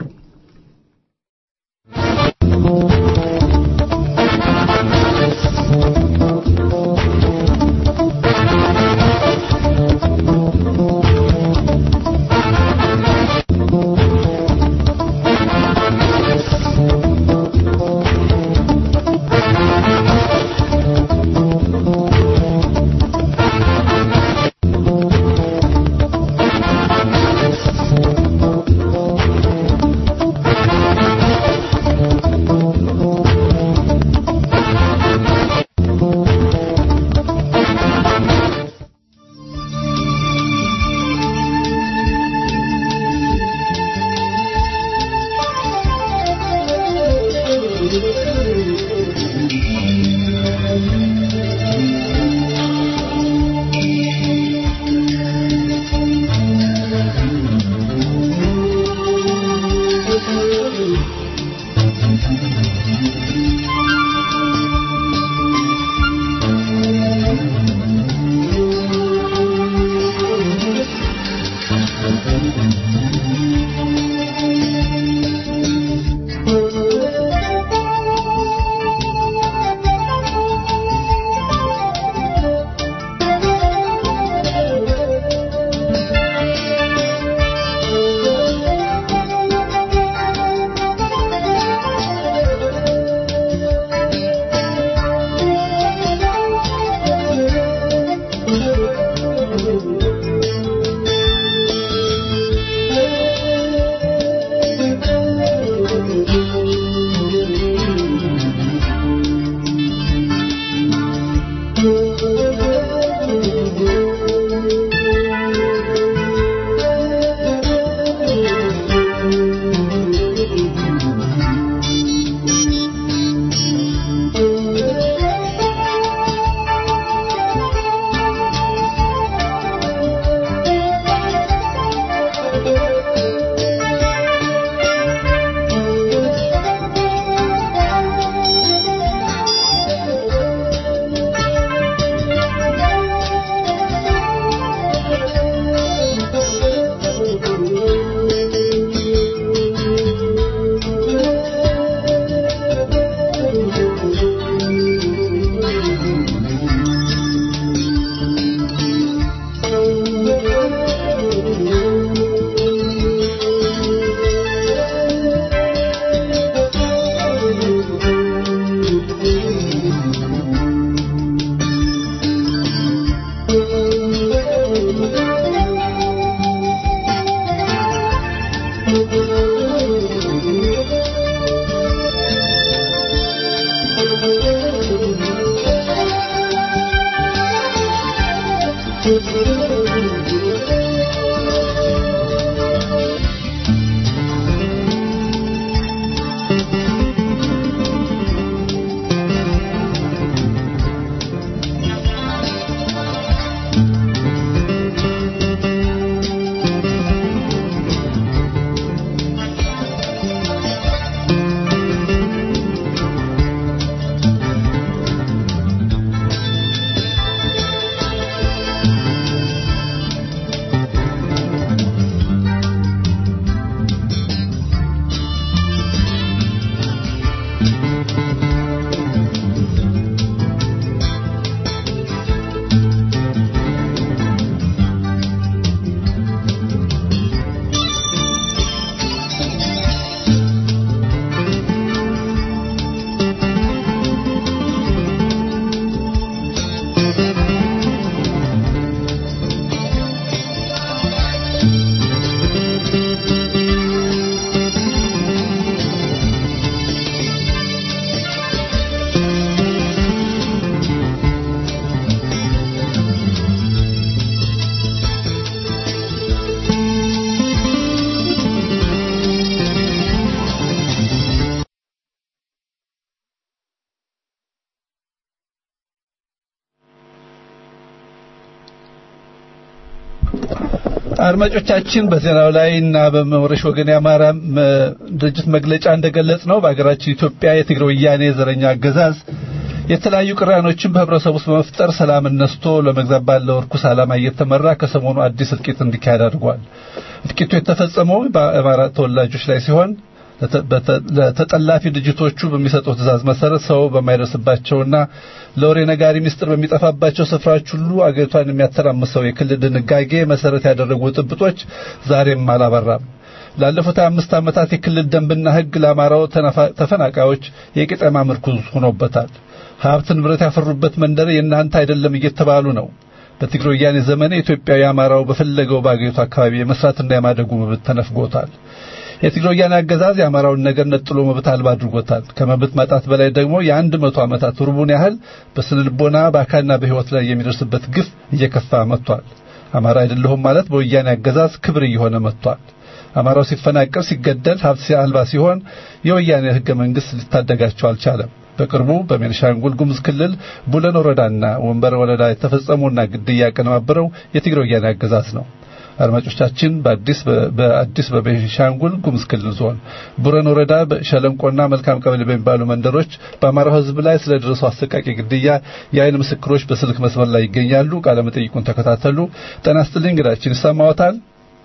አድማጮቻችን በዜናው ላይ እና በመውረሽ ወገን የአማራ ድርጅት መግለጫ እንደገለጽ ነው በሀገራችን ኢትዮጵያ የትግራይ ወያኔ ዘረኛ አገዛዝ የተለያዩ ቅራኔዎችን በህብረተሰቡ ውስጥ በመፍጠር ሰላምን ነስቶ ለመግዛት ባለው እርኩስ ዓላማ እየተመራ ከሰሞኑ አዲስ እልቂት እንዲካሄድ አድርጓል። እልቂቱ የተፈጸመው በአማራ ተወላጆች ላይ ሲሆን ለተጠላፊ ድርጅቶቹ በሚሰጠው ትእዛዝ መሰረት ሰው በማይደርስባቸውና ለወሬ ነጋሪ ምስጢር በሚጠፋባቸው ስፍራዎች ሁሉ አገሪቷን የሚያተራምሰው የክልል ድንጋጌ መሰረት ያደረጉ ጥብጦች ዛሬም አላበራም። ላለፉት አምስት ዓመታት የክልል ደንብና ሕግ ለአማራው ተፈናቃዮች የቄጠማ ምርኩዝ ሆኖበታል። ሀብት ንብረት ያፈሩበት መንደር የእናንተ አይደለም እየተባሉ ነው። በትግራይ ወያኔ ዘመን ኢትዮጵያዊ አማራው በፈለገው በአገሪቱ አካባቢ የመስራትና የማደጉ መብት ተነፍጎታል። የትግራይ ወያኔ አገዛዝ የአማራውን ነገር ነጥሎ መብት አልባ አድርጎታል። ከመብት ማጣት በላይ ደግሞ የአንድ መቶ ዓመታት ሩቡን ያህል በስነ ልቦና በአካልና በሕይወት ላይ የሚደርስበት ግፍ እየከፋ መጥቷል። አማራ አይደለሁም ማለት በወያኔ አገዛዝ ክብር እየሆነ መጥቷል። አማራው ሲፈናቀል፣ ሲገደል፣ ሀብት አልባ ሲሆን የወያኔ ሕገ መንግሥት ሊታደጋቸው አልቻለም። በቅርቡ በቤንሻንጉል ጉሙዝ ክልል ቡለን ወረዳና ወንበር ወረዳ የተፈጸመውና ግድያ ያቀነባበረው የትግራይ ወያኔ አገዛዝ ነው። አድማጮቻችን በአዲስ በአዲስ በቤንሻንጉል ጉሙዝ ክልል ዞን ቡረን ወረዳ በሸለንቆና መልካም ቀበሌ በሚባሉ መንደሮች በአማራው ሕዝብ ላይ ስለደረሰው አሰቃቂ ግድያ የአይን ምስክሮች በስልክ መስመር ላይ ይገኛሉ። ቃለ መጠይቁን ተከታተሉ። ጤና ይስጥልኝ። እንግዳችን ይሰማዎታል?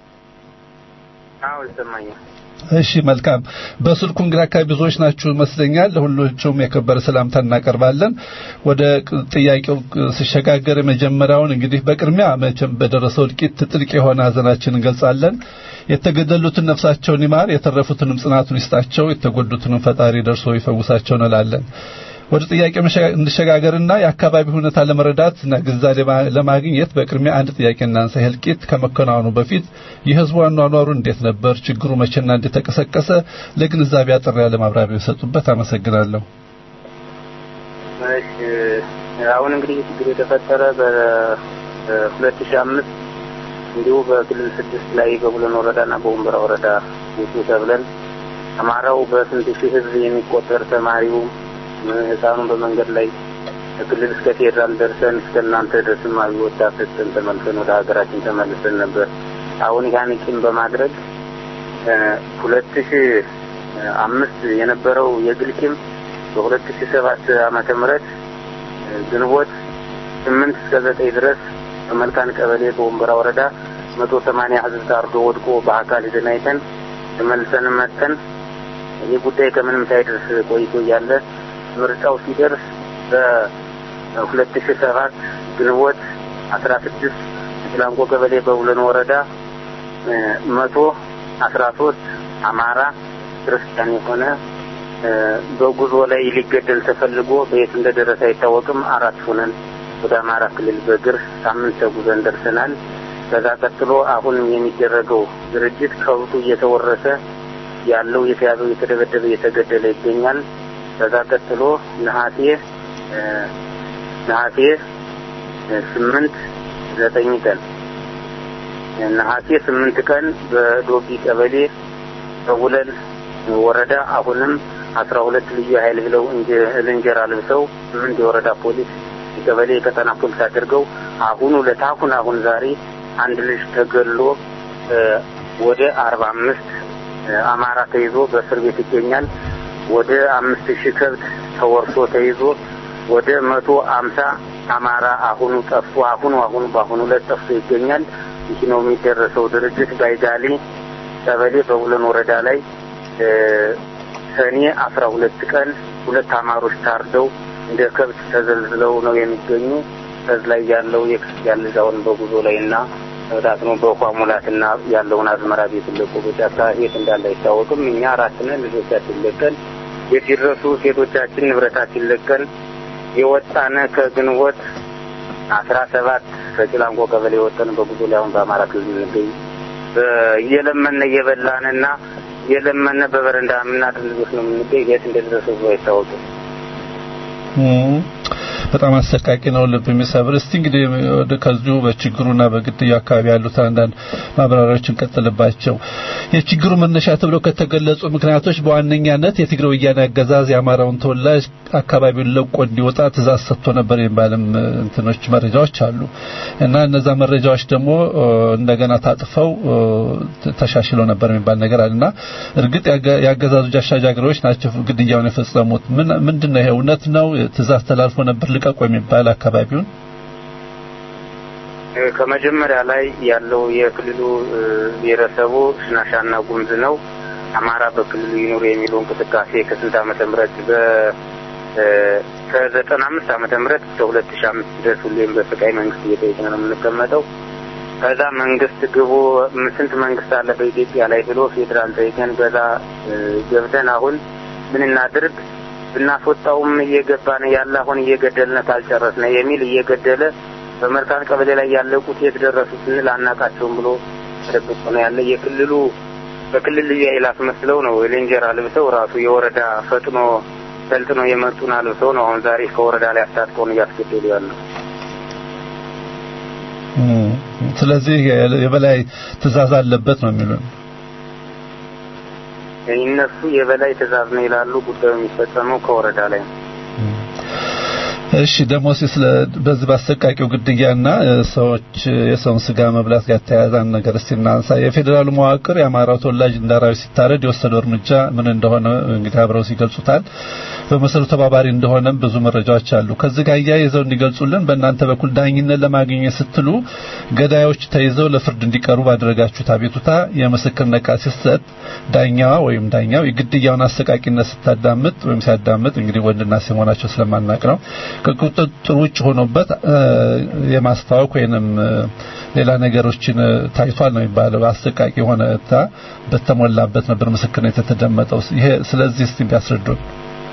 አዎ ይሰማኛል። እሺ መልካም። በስልኩ እንግዲህ አካባቢ ብዙዎች ናችሁ ይመስለኛል። ለሁላችሁም የከበረ ሰላምታ እናቀርባለን። ወደ ጥያቄው ሲሸጋገር የመጀመሪያውን እንግዲህ በቅድሚያ መቼም በደረሰው እልቂት ጥልቅ የሆነ ሀዘናችን እንገልጻለን። የተገደሉትን ነፍሳቸውን ይማር፣ የተረፉትንም ጽናቱን ይስጣቸው፣ የተጎዱትንም ፈጣሪ ደርሶ ይፈውሳቸው እንላለን። ወደ ጥያቄ እንሸጋገርና የአካባቢ ሁኔታ ለመረዳት እና ግንዛቤ ለማግኘት በቅድሚያ አንድ ጥያቄ እናንሳ። እልቂት ከመከናወኑ በፊት የህዝቡ አኗኗሩ እንዴት ነበር? ችግሩ መቼና እንዴት ተቀሰቀሰ? ለግንዛቤ አጠር ያለ ማብራሪያ የሰጡበት አመሰግናለሁ። እሺ አሁን እንግዲህ ችግሩ የተፈጠረ በሁለት ሺህ አምስት እንዲሁ በክልል ስድስት ላይ በቡለን ወረዳና በወንበራ ወረዳ ውጡ ተብለን አማራው በስንት ሺህ ህዝብ የሚቆጠር ተማሪው ህፃኑን በመንገድ ላይ ከክልል እስከ ፌዴራል ደርሰን እስከ እናንተ ድረስም አብዮት አፍርተን ተመልሰን ወደ ሀገራችን ተመልሰን ነበር። አሁን ያን ቂም በማድረግ ሁለት ሺ አምስት የነበረው የግል ቂም በሁለት ሺ ሰባት ዓመተ ምህረት ግንቦት ስምንት እስከ ዘጠኝ ድረስ በመልካን ቀበሌ በወንበራ ወረዳ መቶ ሰማንያ ህዝብ ታርዶ ወድቆ በአካል ሄደን አይተን ተመልሰን መጥተን ይህ ጉዳይ ከምንም ሳይደርስ ቆይቶ እያለ ምርጫው ሲደርስ በሁለት ሺ ሰባት ግንቦት አስራ ስድስት ጭላንቆ ቀበሌ በቡለን ወረዳ መቶ አስራ ሶስት አማራ ክርስቲያን የሆነ በጉዞ ላይ ሊገደል ተፈልጎ በየት እንደደረሰ አይታወቅም። አራት ሆነን ወደ አማራ ክልል በእግር ሳምንት ተጉዘን ደርሰናል። ከዛ ቀጥሎ አሁንም የሚደረገው ድርጅት ከብቱ እየተወረሰ ያለው የተያዘው እየተደበደበ እየተገደለ ይገኛል። ከዛ ቀጥሎ ነሐሴ ነሐሴ ስምንት ዘጠኝ ቀን ነሐሴ ስምንት ቀን በዶቢ ቀበሌ በቡለን ወረዳ አሁንም አስራ ሁለት ልዩ ኃይል ብለው እንጀራ ልብሰው ስምንት የወረዳ ፖሊስ የቀበሌ የቀጠና ፖሊስ አድርገው አሁኑ ለታሁን አሁን ዛሬ አንድ ልጅ ተገሎ ወደ አርባ አምስት አማራ ተይዞ በእስር ቤት ይገኛል። ወደ አምስት ሺህ ከብት ተወርሶ ተይዞ ወደ መቶ አምሳ አማራ አሁኑ ጠፍቶ አሁኑ አሁኑ በአሁኑ ዕለት ጠፍቶ ይገኛል። ይህ ነው የሚደረሰው ድርጅት ባይጋሊ ቀበሌ በቡለን ወረዳ ላይ ሰኔ አስራ ሁለት ቀን ሁለት አማሮች ታርደው እንደ ከብት ተዘልዝለው ነው የሚገኙ። ከዚህ ላይ ያለው የክርስቲያን ልጅ አሁን በጉዞ ላይ እና መብዳት ነው በውሃ ሙላትና ያለውን አዝመራ ቤት ለቆ በጫካ የት እንዳለ አይታወቅም። እኛ አራት ነን ልጆቻችን ለቀን የት ይድረሱ ሴቶቻችን ንብረታችን ለቀን የወጣነ ከግንቦት አስራ ሰባት ከጭላንቆ ቀበሌ የወጠን በጉዞ ላይ አሁን በአማራ ክልል እንገኝ እየለመነ እየበላንና እየለመነ በበረንዳ የምናድር ልጆች ነው የምንገኝ። የት እንደደረሰ ብዙ አይታወቅም። በጣም አሰቃቂ ነው፣ ልብ የሚሰብር። እስቲ እንግዲህ ወደ ከዚሁ በችግሩና በግድያው አካባቢ ያሉት አንዳንድ ማብራሪያዎችን ቀጥልባቸው። የችግሩ መነሻ ተብለው ከተገለጹ ምክንያቶች በዋነኛነት የትግራይ ወያኔ አገዛዝ የአማራውን ተወላጅ አካባቢውን ለቆ እንዲወጣ ትእዛዝ ሰጥቶ ነበር የሚባልም እንትኖች መረጃዎች አሉ እና እነዛ መረጃዎች ደግሞ እንደገና ታጥፈው ተሻሽለው ነበር የሚባል ነገር አለና እርግጥ የአገዛዙ አሻጃጊዎች ናቸው ግድያውን የፈጸሙት። ምንድን ነው ይሄ? እውነት ነው? ትእዛዝ ተላልፎ ነበር ልቀቁ የሚባል አካባቢውን ከመጀመሪያ ላይ ያለው የክልሉ ብሔረሰቡ ሽናሻና ጉምዝ ነው። አማራ በክልሉ ይኑር የሚለው እንቅስቃሴ ከስንት ዓመተ ምህረት በ ከዘጠና አምስት ዓመተ ምህረት እስከ ሁለት ሺህ አምስት ድረስ ሁሌም በስቃይ መንግስት እየጠየቅን ነው የምንቀመጠው። ከዛ መንግስት ግቡ ስንት መንግስት አለ በኢትዮጵያ ላይ ብሎ ፌዴራል ጠይቀን በዛ ገብተን አሁን ምን እናድርግ ብናስወጣውም እየገባን ያለ አሁን እየገደልነ ካልጨረስነ የሚል እየገደለ በመርካን ቀበሌ ላይ ያለቁት የት ደረሱ ስንል አናቃቸውም ብሎ ተደብቆ ነው ያለ። የክልሉ በክልል ልዩ ኃይል አስመስለው ነው የሌንጀራ ልብሰው ራሱ የወረዳ ፈጥኖ ሰልጥኖ የመጡን አልብሰው ነው አሁን ዛሬ ከወረዳ ላይ አስታጥቀውን እያስገደሉ ያለው። ስለዚህ የበላይ ትእዛዝ አለበት ነው የሚሉን። እነሱ የበላይ ትእዛዝ ነው ይላሉ። ጉዳዩ የሚፈጸመው ከወረዳ ላይ ነው። እሺ ደግሞ ስለ በዚህ ባሰቃቂው ግድያና ሰዎች የሰውን ስጋ መብላት ጋር ተያያዘ ነገር እስቲ እናንሳ። የፌዴራሉ መዋቅር የአማራው ተወላጅ እንዳራዊ ሲታረድ የወሰደው እርምጃ ምን እንደሆነ እንግዲህ አብረው ሲገልጹታል። በመሰረቱ ተባባሪ እንደሆነም ብዙ መረጃዎች አሉ። ከዚህ ጋር እያይዘው እንዲገልጹልን በእናንተ በኩል ዳኝነት ለማግኘት ስትሉ ገዳዮች ተይዘው ለፍርድ እንዲቀርቡ ባደረጋችሁት አቤቱታ የምስክርነት ቃል ሲሰጥ ዳኛዋ ወይም ዳኛው የግድያውን አሰቃቂነት ስታዳምጥ ወይም ሲያዳምጥ እንግዲህ ወንድና ሴት መሆናቸው ስለማናቅ ነው ከቁጥጥር ውጭ ሆኖበት የማስታወቅ ወይንም ሌላ ነገሮችን ታይቷል ነው የሚባለው። አሰቃቂ የሆነ በተሞላበት ነበር ምስክርነት የተደመጠው። ይሄ ስለዚህ እስቲ ቢያስረዱን።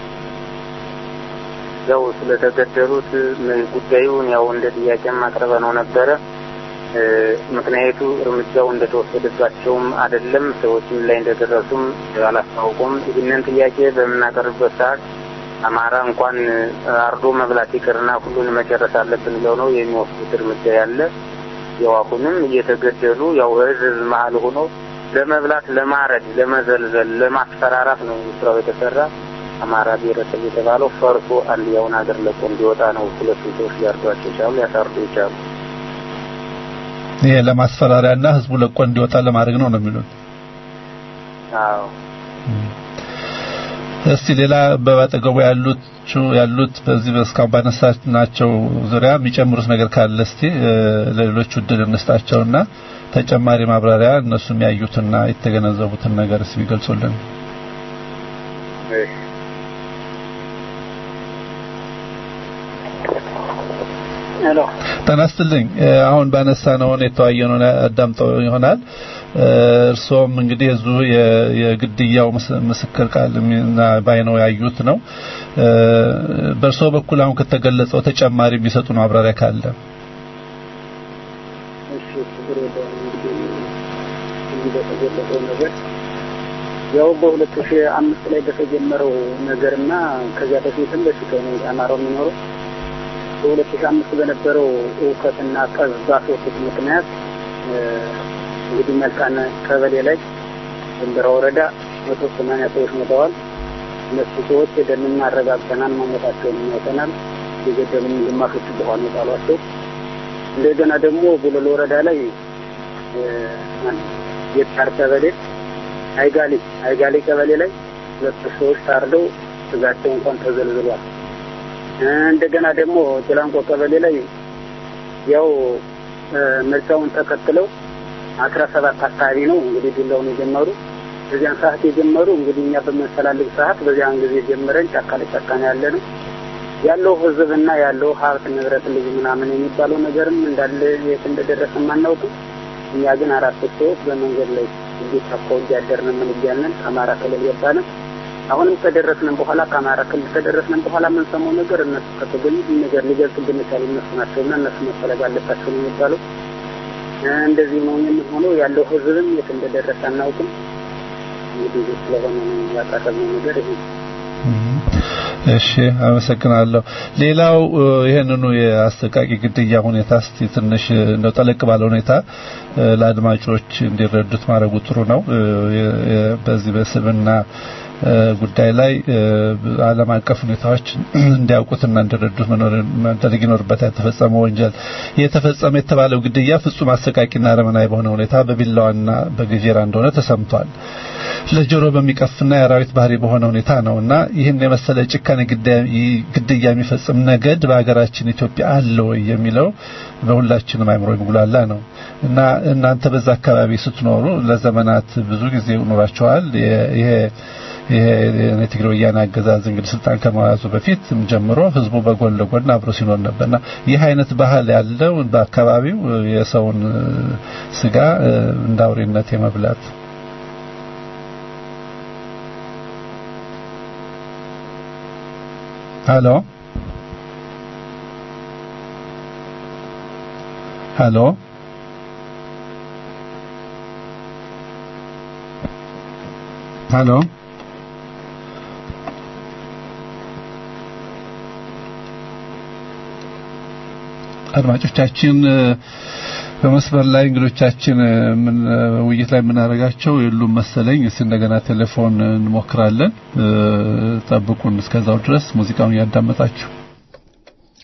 ያው ስለተገደሉት ጉዳዩን ያው እንደ ጥያቄም አቅርበ ነው ነበረ። ምክንያቱ እርምጃው እንደተወሰደባቸውም አይደለም፣ ሰዎችም ላይ እንደደረሱም አላስታውቁም። ይህንን ጥያቄ በምናቀርብበት ሰዓት አማራ እንኳን አርዶ መብላት ይቅርና ሁሉን መጨረስ አለብን ብለው ነው የሚወስዱት እርምጃ ያለ። ያው አሁንም እየተገደሉ ያው ህዝብ መሀል ሆኖ ለመብላት፣ ለማረድ፣ ለመዘልዘል፣ ለማስፈራራት ነው ስራው የተሰራ። አማራ ብሔረሰብ የተባለው ፈርሶ አንድ ያውን ሀገር ለቆ እንዲወጣ ነው። ሁለቱ ሰዎች ሊያርዷቸው ይቻሉ፣ ሊያሳርዱ ይቻሉ። ይሄ ለማስፈራሪያና ህዝቡ ለቆ እንዲወጣ ለማድረግ ነው ነው የሚሉት። አዎ እስቲ ሌላ በአጠገቡ ያሉት ያሉት በዚህ በስካሁን ባነሳናቸው ዙሪያ የሚጨምሩት ነገር ካለ እስቲ ለሌሎቹ እድል እንስጣቸውና ተጨማሪ ማብራሪያ እነሱም ያዩትና የተገነዘቡትን ነገር እስቲ ቢገልጹልን። ሄሎ ጤና ይስጥልኝ። አሁን ባነሳነው የተወያየነው አዳምጠው ይሆናል። እርሶም እንግዲህ እዙ የግድያው ምስክር ቃል ባይነው ያዩት ነው። በእርሶ በኩል አሁን ከተገለጸው ተጨማሪ የሚሰጡ ማብራሪያ ካለ እሺ፣ ችግር የለውም። እንግዲህ እዚህ በተገለጸው ነገር ያው በሁለት ሺህ አምስት ላይ በተጀመረው ነገርና ከዚያ በፊትም በፊት ነው አማራው የሚኖረው በሁለት ሺህ አምስት በነበረው እውከትና ጠብ ባስወጡት ምክንያት እንግዲህ መልካን ቀበሌ ላይ ድንበራ ወረዳ መቶ ሰማንያ ሰዎች ሞተዋል። እነሱ ሰዎች ሄደን አረጋግጠናል፣ መሞታቸውን አይተናል። የገደሉም ግማሾቹ በኋላ የጣሏቸው። እንደገና ደግሞ ቡለል ወረዳ ላይ የጣር ቀበሌ አይጋሊ አይጋሊ ቀበሌ ላይ ሁለት ሰዎች ታርደው ስጋቸው እንኳን ተዘልዝሏል። እንደገና ደግሞ ጭላንቆ ቀበሌ ላይ ያው ምርጫውን ተከትለው አስራ ሰባት አካባቢ ነው እንግዲህ ዱላውን የጀመሩ በዚያን ሰዓት የጀመሩ እንግዲህ እኛ በምንፈላልግ ሰዓት በዚያን ጊዜ ጀምረን ጫካ ለጫካ ነው ያለ ነው ያለው ህዝብና ያለው ሀብት ንብረት ልጅ ምናምን የሚባለው ነገርም እንዳለ የት እንደደረሰ አናውቅም። እኛ ግን አራት ሰዎች በመንገድ ላይ እዚህ ጫካው እያደርን ምን እያልን ከአማራ ክልል ገባን። አሁንም ከደረስንም በኋላ ከአማራ ክልል ከደረስንም በኋላ የምንሰማው ነገር እነሱ ከተገኙ ነገር ሊገልጹብን የቻሉ እነሱ ናቸውና እነሱ መፈለግ አለባቸው ነው የሚባለው። እንደዚህ ነው የሚሆነው። ያለው ህዝብም የት እንደደረሰ አናውቅም። እንግዲህ ስለሆነ ያቀረብነው ነገር ይሄ እሺ አመሰግናለሁ። ሌላው ይሄንኑ የአሰቃቂ ግድያ ሁኔታ እስቲ ትንሽ እንደው ጠለቅ ባለ ሁኔታ ለአድማጮች እንዲረዱት ማድረጉ ጥሩ ነው። በዚህ በስብና ጉዳይ ላይ ዓለም አቀፍ ሁኔታዎች እንዲያውቁትና እንዲረዱት መደረግ ይኖርበታል። የተፈጸመ ወንጀል የተፈጸመ የተባለው ግድያ ፍጹም አሰቃቂና አረመናዊ በሆነ ሁኔታ በቢላዋና በገጀራ እንደሆነ ተሰምቷል። ለጆሮ በሚቀፍና የአራዊት ባህሪ በሆነ ሁኔታ ነውና ይህን የመሰለ ጭካኔ ግድያ የሚፈጽም ነገድ በሀገራችን ኢትዮጵያ አለ ወይ የሚለው በሁላችንም አይምሮ የሚጉላላ ነው እና እናንተ በዛ አካባቢ ስትኖሩ ለዘመናት ብዙ ጊዜ ኖራችኋል። ይሄ ይሄ የትግራይ ወያኔ አገዛዝ እንግዲህ ስልጣን ከመያዙ በፊት ጀምሮ ህዝቡ በጎን ለጎን አብሮ ሲኖር ነበርና ይህ አይነት ባህል ያለው በአካባቢው የሰውን ስጋ እንደ አውሬነት የመብላት ሄሎ ሄሎ ሄሎ አድማጮቻችን በመስመር ላይ እንግዶቻችን ምን ውይይት ላይ የምናደርጋቸው የሉም መሰለኝ። እስኪ እንደገና ቴሌፎን እንሞክራለን። ጠብቁን። እስከዛው ድረስ ሙዚቃውን እያዳመጣችሁ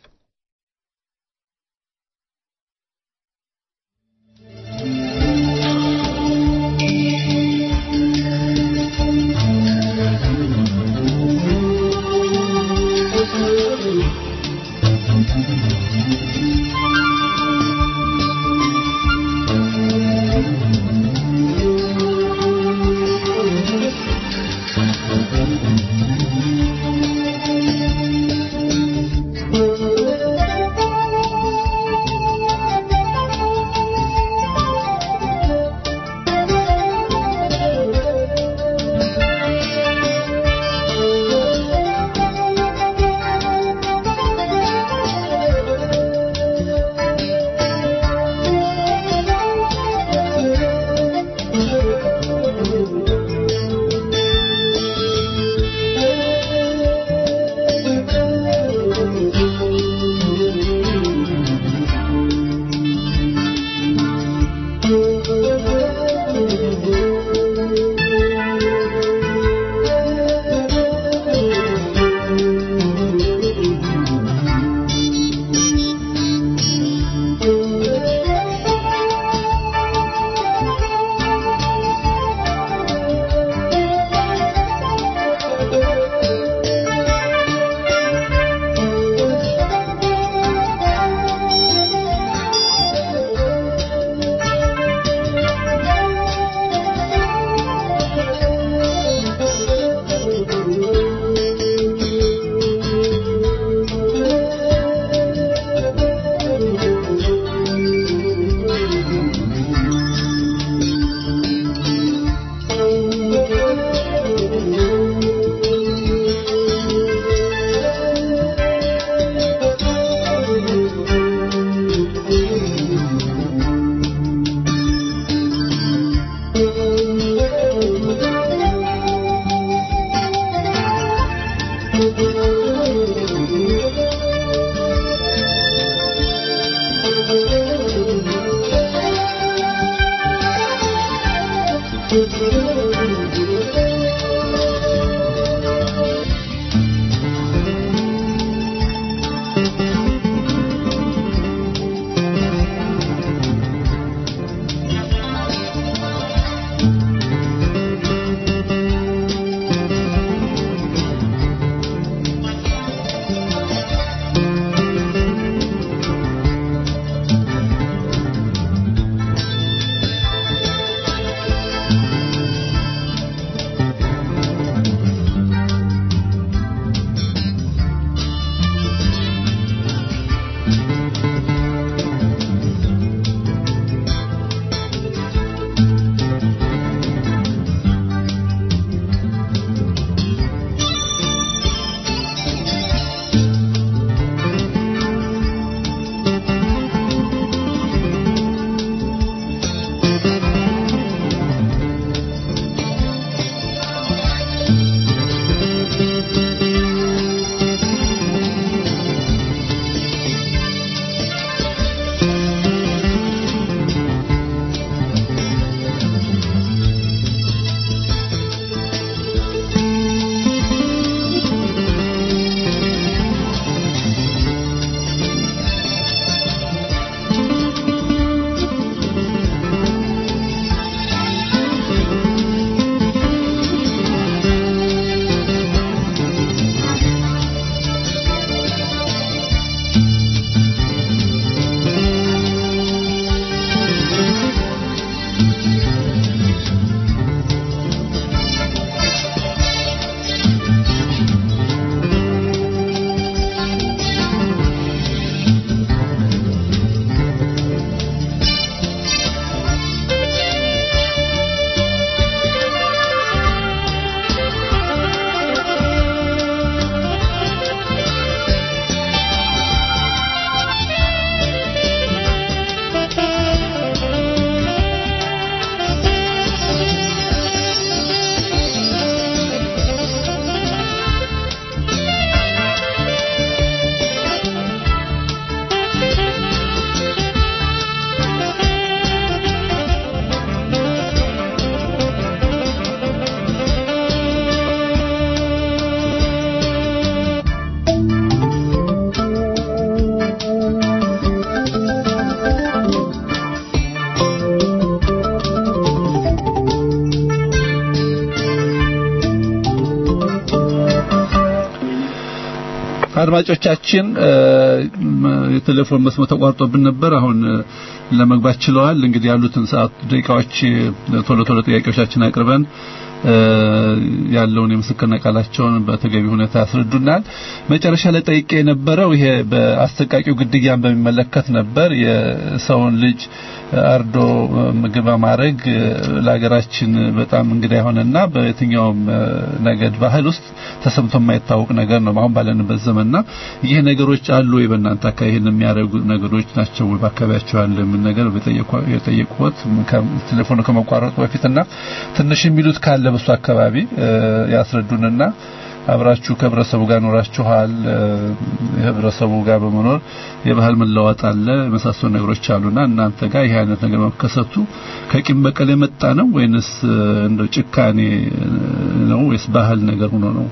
አድማጮቻችን የቴሌፎን መስመር ተቋርጦብን ነበር። አሁን ለመግባት ችለዋል። እንግዲህ ያሉትን ሰዓት ደቂቃዎች ቶሎ ቶሎ ጥያቄዎቻችን አቅርበን ያለውን የምስክርነት ቃላቸውን በተገቢ ሁኔታ ያስረዱናል። መጨረሻ ላይ ጠይቄ የነበረው ይሄ በአሰቃቂው ግድያን በሚመለከት ነበር። የሰውን ልጅ አርዶ ምግብ ማድረግ ለሀገራችን በጣም እንግዳ የሆነና በየትኛውም ነገድ ባህል ውስጥ ተሰምቶ የማይታወቅ ነገር ነው አሁን ባለንበት ዘመንና ይህ ነገሮች አሉ ወይ በእናንተ አካባቢ ይህን የሚያደርጉ ነገሮች ናቸው ወይ በአካባቢያቸው ያለ ምን ነገር የጠየቁት ቴሌፎኑ ከመቋረጡ በፊትና ትንሽ የሚሉት ካለ በሱ አካባቢ ያስረዱንና አብራችሁ ከህብረተሰቡ ጋር ኖራችኋል። የህብረተሰቡ ጋር በመኖር የባህል መለዋወጥ አለ፣ የመሳሰሉ ነገሮች አሉና እናንተ ጋር ይሄ አይነት ነገር መከሰቱ ከቂም በቀል የመጣ ነው ወይንስ እንደው ጭካኔ ነው ወይስ ባህል ነገር ሆኖ ነው?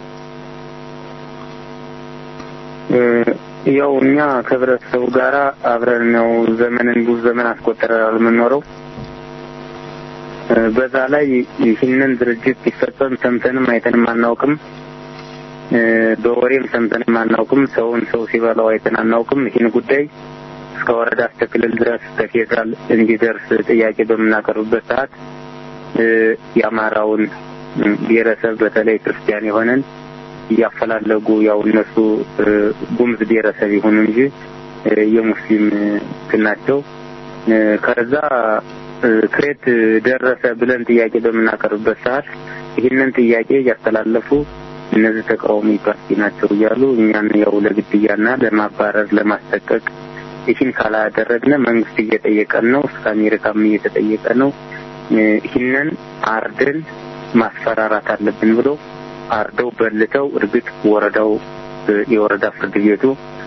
ያው እኛ ከህብረተሰቡ ጋር አብረን ነው ዘመንን ብዙ ዘመን አስቆጥረናል የምንኖረው። በዛ ላይ ይህንን ድርጅት ሲፈጸም ሰምተንም አይተንም አናውቅም። በወሬም ሰምተንም አናውቅም። ሰውን ሰው ሲበላው አይተን አናውቅም። ይህን ጉዳይ እስከ ወረዳ እስከ ክልል ድረስ ከፌዴራል እንዲደርስ ጥያቄ በምናቀርብበት ሰዓት የአማራውን ብሔረሰብ በተለይ ክርስቲያን የሆነን እያፈላለጉ ያው እነሱ ጉምዝ ብሔረሰብ ይሁኑ እንጂ የሙስሊም ናቸው። ከዛ ክሬት ደረሰ ብለን ጥያቄ በምናቀርብበት ሰዓት ይህንን ጥያቄ እያስተላለፉ እነዚህ ተቃዋሚ ፓርቲ ናቸው እያሉ እኛን ያው ለግድያና ለማባረር ለማስጠቀቅ ይህን ካላደረግነ መንግስት እየጠየቀን ነው፣ እስከ አሜሪካም እየተጠየቀ ነው። ይህንን አርደን ማስፈራራት አለብን ብሎ አርደው በልተው እርግጥ ወረዳው የወረዳ ፍርድ ቤቱ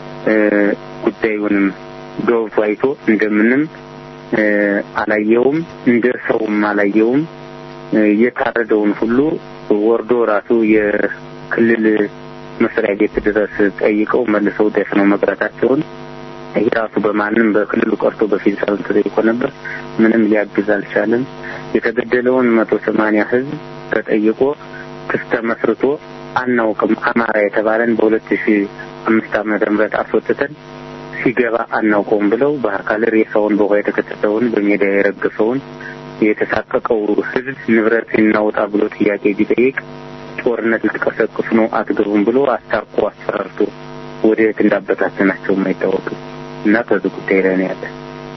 ጉዳዩንም ገብቶ አይቶ እንደምንም አላየውም፣ እንደ ሰውም አላየውም። የታረደውን ሁሉ ወርዶ ራሱ የክልል መስሪያ ቤት ድረስ ጠይቀው መልሰው ደፍነው መቅረታቸውን ይህ ራሱ በማንም በክልሉ ቀርቶ በፌዴራል ተጠይቆ ነበር። ምንም ሊያግዝ አልቻለም። የተገደለውን መቶ ሰማንያ ህዝብ ተጠይቆ ክስ ተመስርቶ አናውቅም አማራ የተባለን በሁለት ሺ አምስት ዓመተ ምህረት አስወጥተን ሲገባ አናውቀውም ብለው በአካል ሬሳውን በውሃ የተከተተውን በሜዳ የረገፈውን የተሳቀቀው ህዝብ ንብረት እናውጣ ብሎ ጥያቄ ቢጠይቅ ጦርነት ልትቀሰቅሱ ነው አትገቡም ብሎ አስታቆ አስፈራርቶ ወደ የት እንዳበታተናቸው አይታወቅም እና ከዚህ ጉዳይ ላይ ነው ያለ።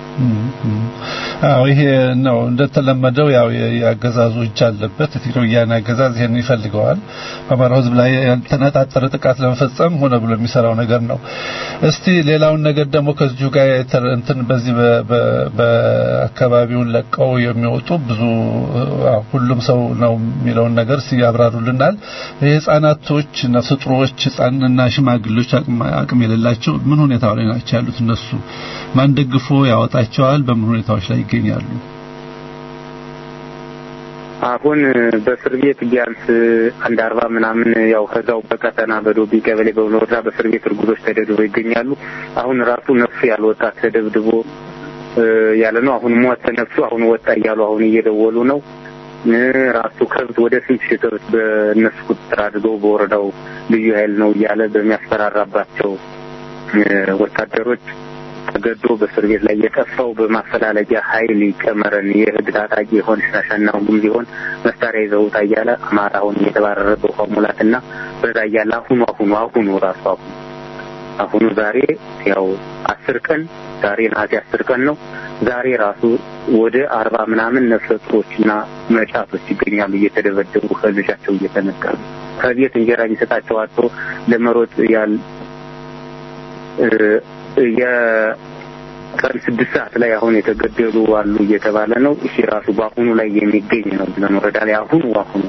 አዎ ይሄ ነው እንደተለመደው ያው የአገዛዙ እጅ አለበት። የትግራይ ወያኔ አገዛዝ ይሄን ይፈልገዋል። በአማራው ህዝብ ላይ ያልተነጣጠረ ጥቃት ለመፈጸም ሆነ ብሎ የሚሰራው ነገር ነው። እስቲ ሌላውን ነገር ደግሞ ከዚሁ ጋር እንትን በዚህ በአካባቢውን ለቀው የሚወጡ ብዙ ሁሉም ሰው ነው የሚለውን ነገር ሲያብራሩልናል። የህፃናቶች ነፍሰ ጡሮች፣ ህፃንና ሽማግሌዎች አቅም የሌላቸው ምን ሁኔታ ላይ ናቸው ያሉት? እነሱ ማን ደግፎ ያወጣቸዋል? በምን ሁኔታዎች ላይ ይገኛሉ? አሁን በእስር ቤት ቢያንስ አንድ አርባ ምናምን ያው ከዛው በቀጠና በዶቢ ቀበሌ በወረዳ በእስር ቤት እርጉዞች ተደብድበው ይገኛሉ። አሁን ራሱ ነፍሱ ያልወጣ ተደብድቦ ያለ ነው። አሁን ሞተ ነፍሱ አሁን ወጣ እያሉ አሁን እየደወሉ ነው። ራሱ ከብት ወደ ስንት ሺህ ከብት በእነሱ ቁጥጥር አድርገው በወረዳው ልዩ ኃይል ነው እያለ በሚያስፈራራባቸው ወታደሮች ተገዶ በእስር ቤት ላይ የጠፋው በማፈላለጊያ ኃይል ይጨመረን የህግ ታጣቂ የሆን ሻሻና ሁሉም ሲሆን መሳሪያ ይዘውታ እያለ አማራ አሁን እየተባረረ በውሃ ሙላትና በዛ እያለ አሁኑ አሁኑ አሁኑ ራሱ አሁኑ አሁኑ ዛሬ ያው አስር ቀን ዛሬ ነሐሴ አስር ቀን ነው። ዛሬ ራሱ ወደ አርባ ምናምን ነፍሰ ጡሮችና መጫቶች ይገኛሉ እየተደበደቡ ከልጃቸው እየተነቀሉ ከቤት እንጀራ የሚሰጣቸው አጥቶ ለመሮጥ ያል የቀን ስድስት ሰዓት ላይ አሁን የተገደሉ አሉ እየተባለ ነው። እሺ ራሱ በአሁኑ ላይ የሚገኝ ነው ብለን ወረዳ ላይ አሁኑ አሁኑ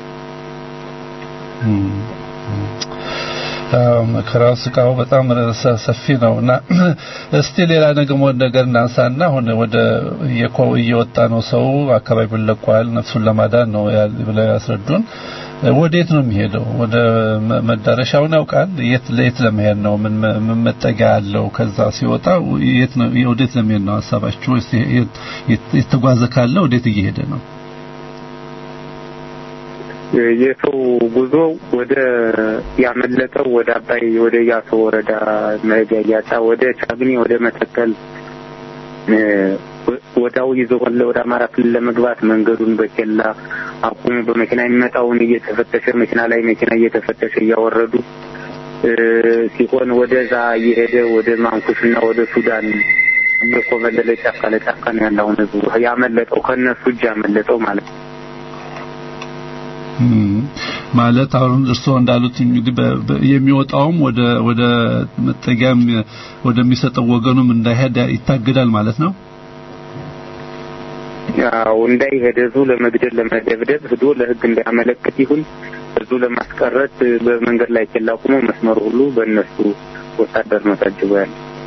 መከራው ስቃው በጣም ሰፊ ነው እና እስቲ ሌላ ነገር ነገር እናንሳና አሁን ወደ እየወጣ ነው ሰው አካባቢውን ለቋል ነፍሱን ለማዳን ነው ብለው ያስረዱን ወዴት ነው የሚሄደው ወደ መዳረሻውን ያውቃል የት ለየት ለመሄድ ነው ምን ምን መጠጊያ አለው ከዛ ሲወጣ የት ነው ወዴት ለመሄድ ነው ሀሳባችሁ የተጓዘ ካለ ወዴት እየሄደ ነው የሰው ጉዞ ወደ ያመለጠው ወደ አባይ ወደ ያሶ ወረዳ መሄጃ እያጣ ወደ ቻግኒ ወደ መተከል ወዳው ይዞ ወደ አማራ ክልል ለመግባት መንገዱን በኬላ አቁሙ በመኪና የሚመጣውን እየተፈተሸ መኪና ላይ መኪና እየተፈተሸ እያወረዱ ሲሆን ወደዛ እየሄደ ወደ ማንኩስና ወደ ሱዳን እየኮበለለ ጫካ ለጫካ ነው ያለውን ህዝቡ ያመለጠው ከእነሱ እጅ ያመለጠው ማለት ነው። ማለት አሁን እርስዎ እንዳሉት እንግዲህ የሚወጣውም ወደ ወደ መጠጊያም ወደሚሰጠው ወገኑም እንዳይሄድ ይታገዳል ማለት ነው። ያው እንዳይሄድ ህዝቡ ለመግደል ለመደብደብ ሂዶ ለህግ እንዳያመለክት ይሁን ህዝቡ ለማስቀረት በመንገድ ላይ ኬላ ቁሞ መስመሩ ሁሉ በእነሱ ወታደር ነው ታጅቦ ያለ።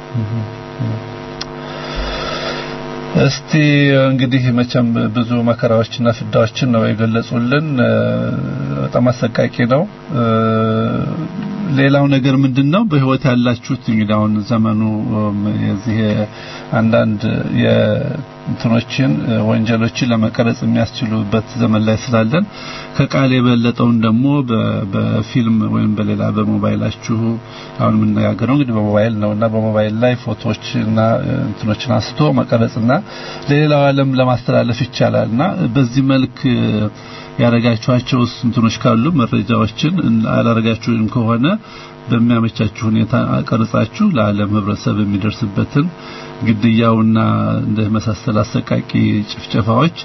እስቲ እንግዲህ መቼም ብዙ መከራዎችና ፍዳዎችን ነው የገለጹልን። በጣም አሰቃቂ ነው። ሌላው ነገር ምንድነው በህይወት ያላችሁት እንግዲህ አሁን ዘመኑ የዚህ አንዳንድ የእንትኖችን ወንጀሎችን ለመቀረጽ የሚያስችሉበት ዘመን ላይ ስላለን ከቃል የበለጠውን ደግሞ በፊልም ወይም በሌላ በሞባይላችሁ አሁን የምነጋገረው እንግዲህ በሞባይል ነውና በሞባይል ላይ ፎቶዎችና እንትኖችን አንስቶ መቀረጽና ለሌላው ዓለም ለማስተላለፍ ይቻላልና በዚህ መልክ ያረጋችኋቸው እንትኖች ካሉ መረጃዎችን አላረጋችሁም ከሆነ በሚያመቻችሁ ሁኔታ ቀርጻችሁ ለዓለም ህብረተሰብ የሚደርስበትን ግድያውና እንደ መሳሰል አሰቃቂ ጭፍጨፋዎች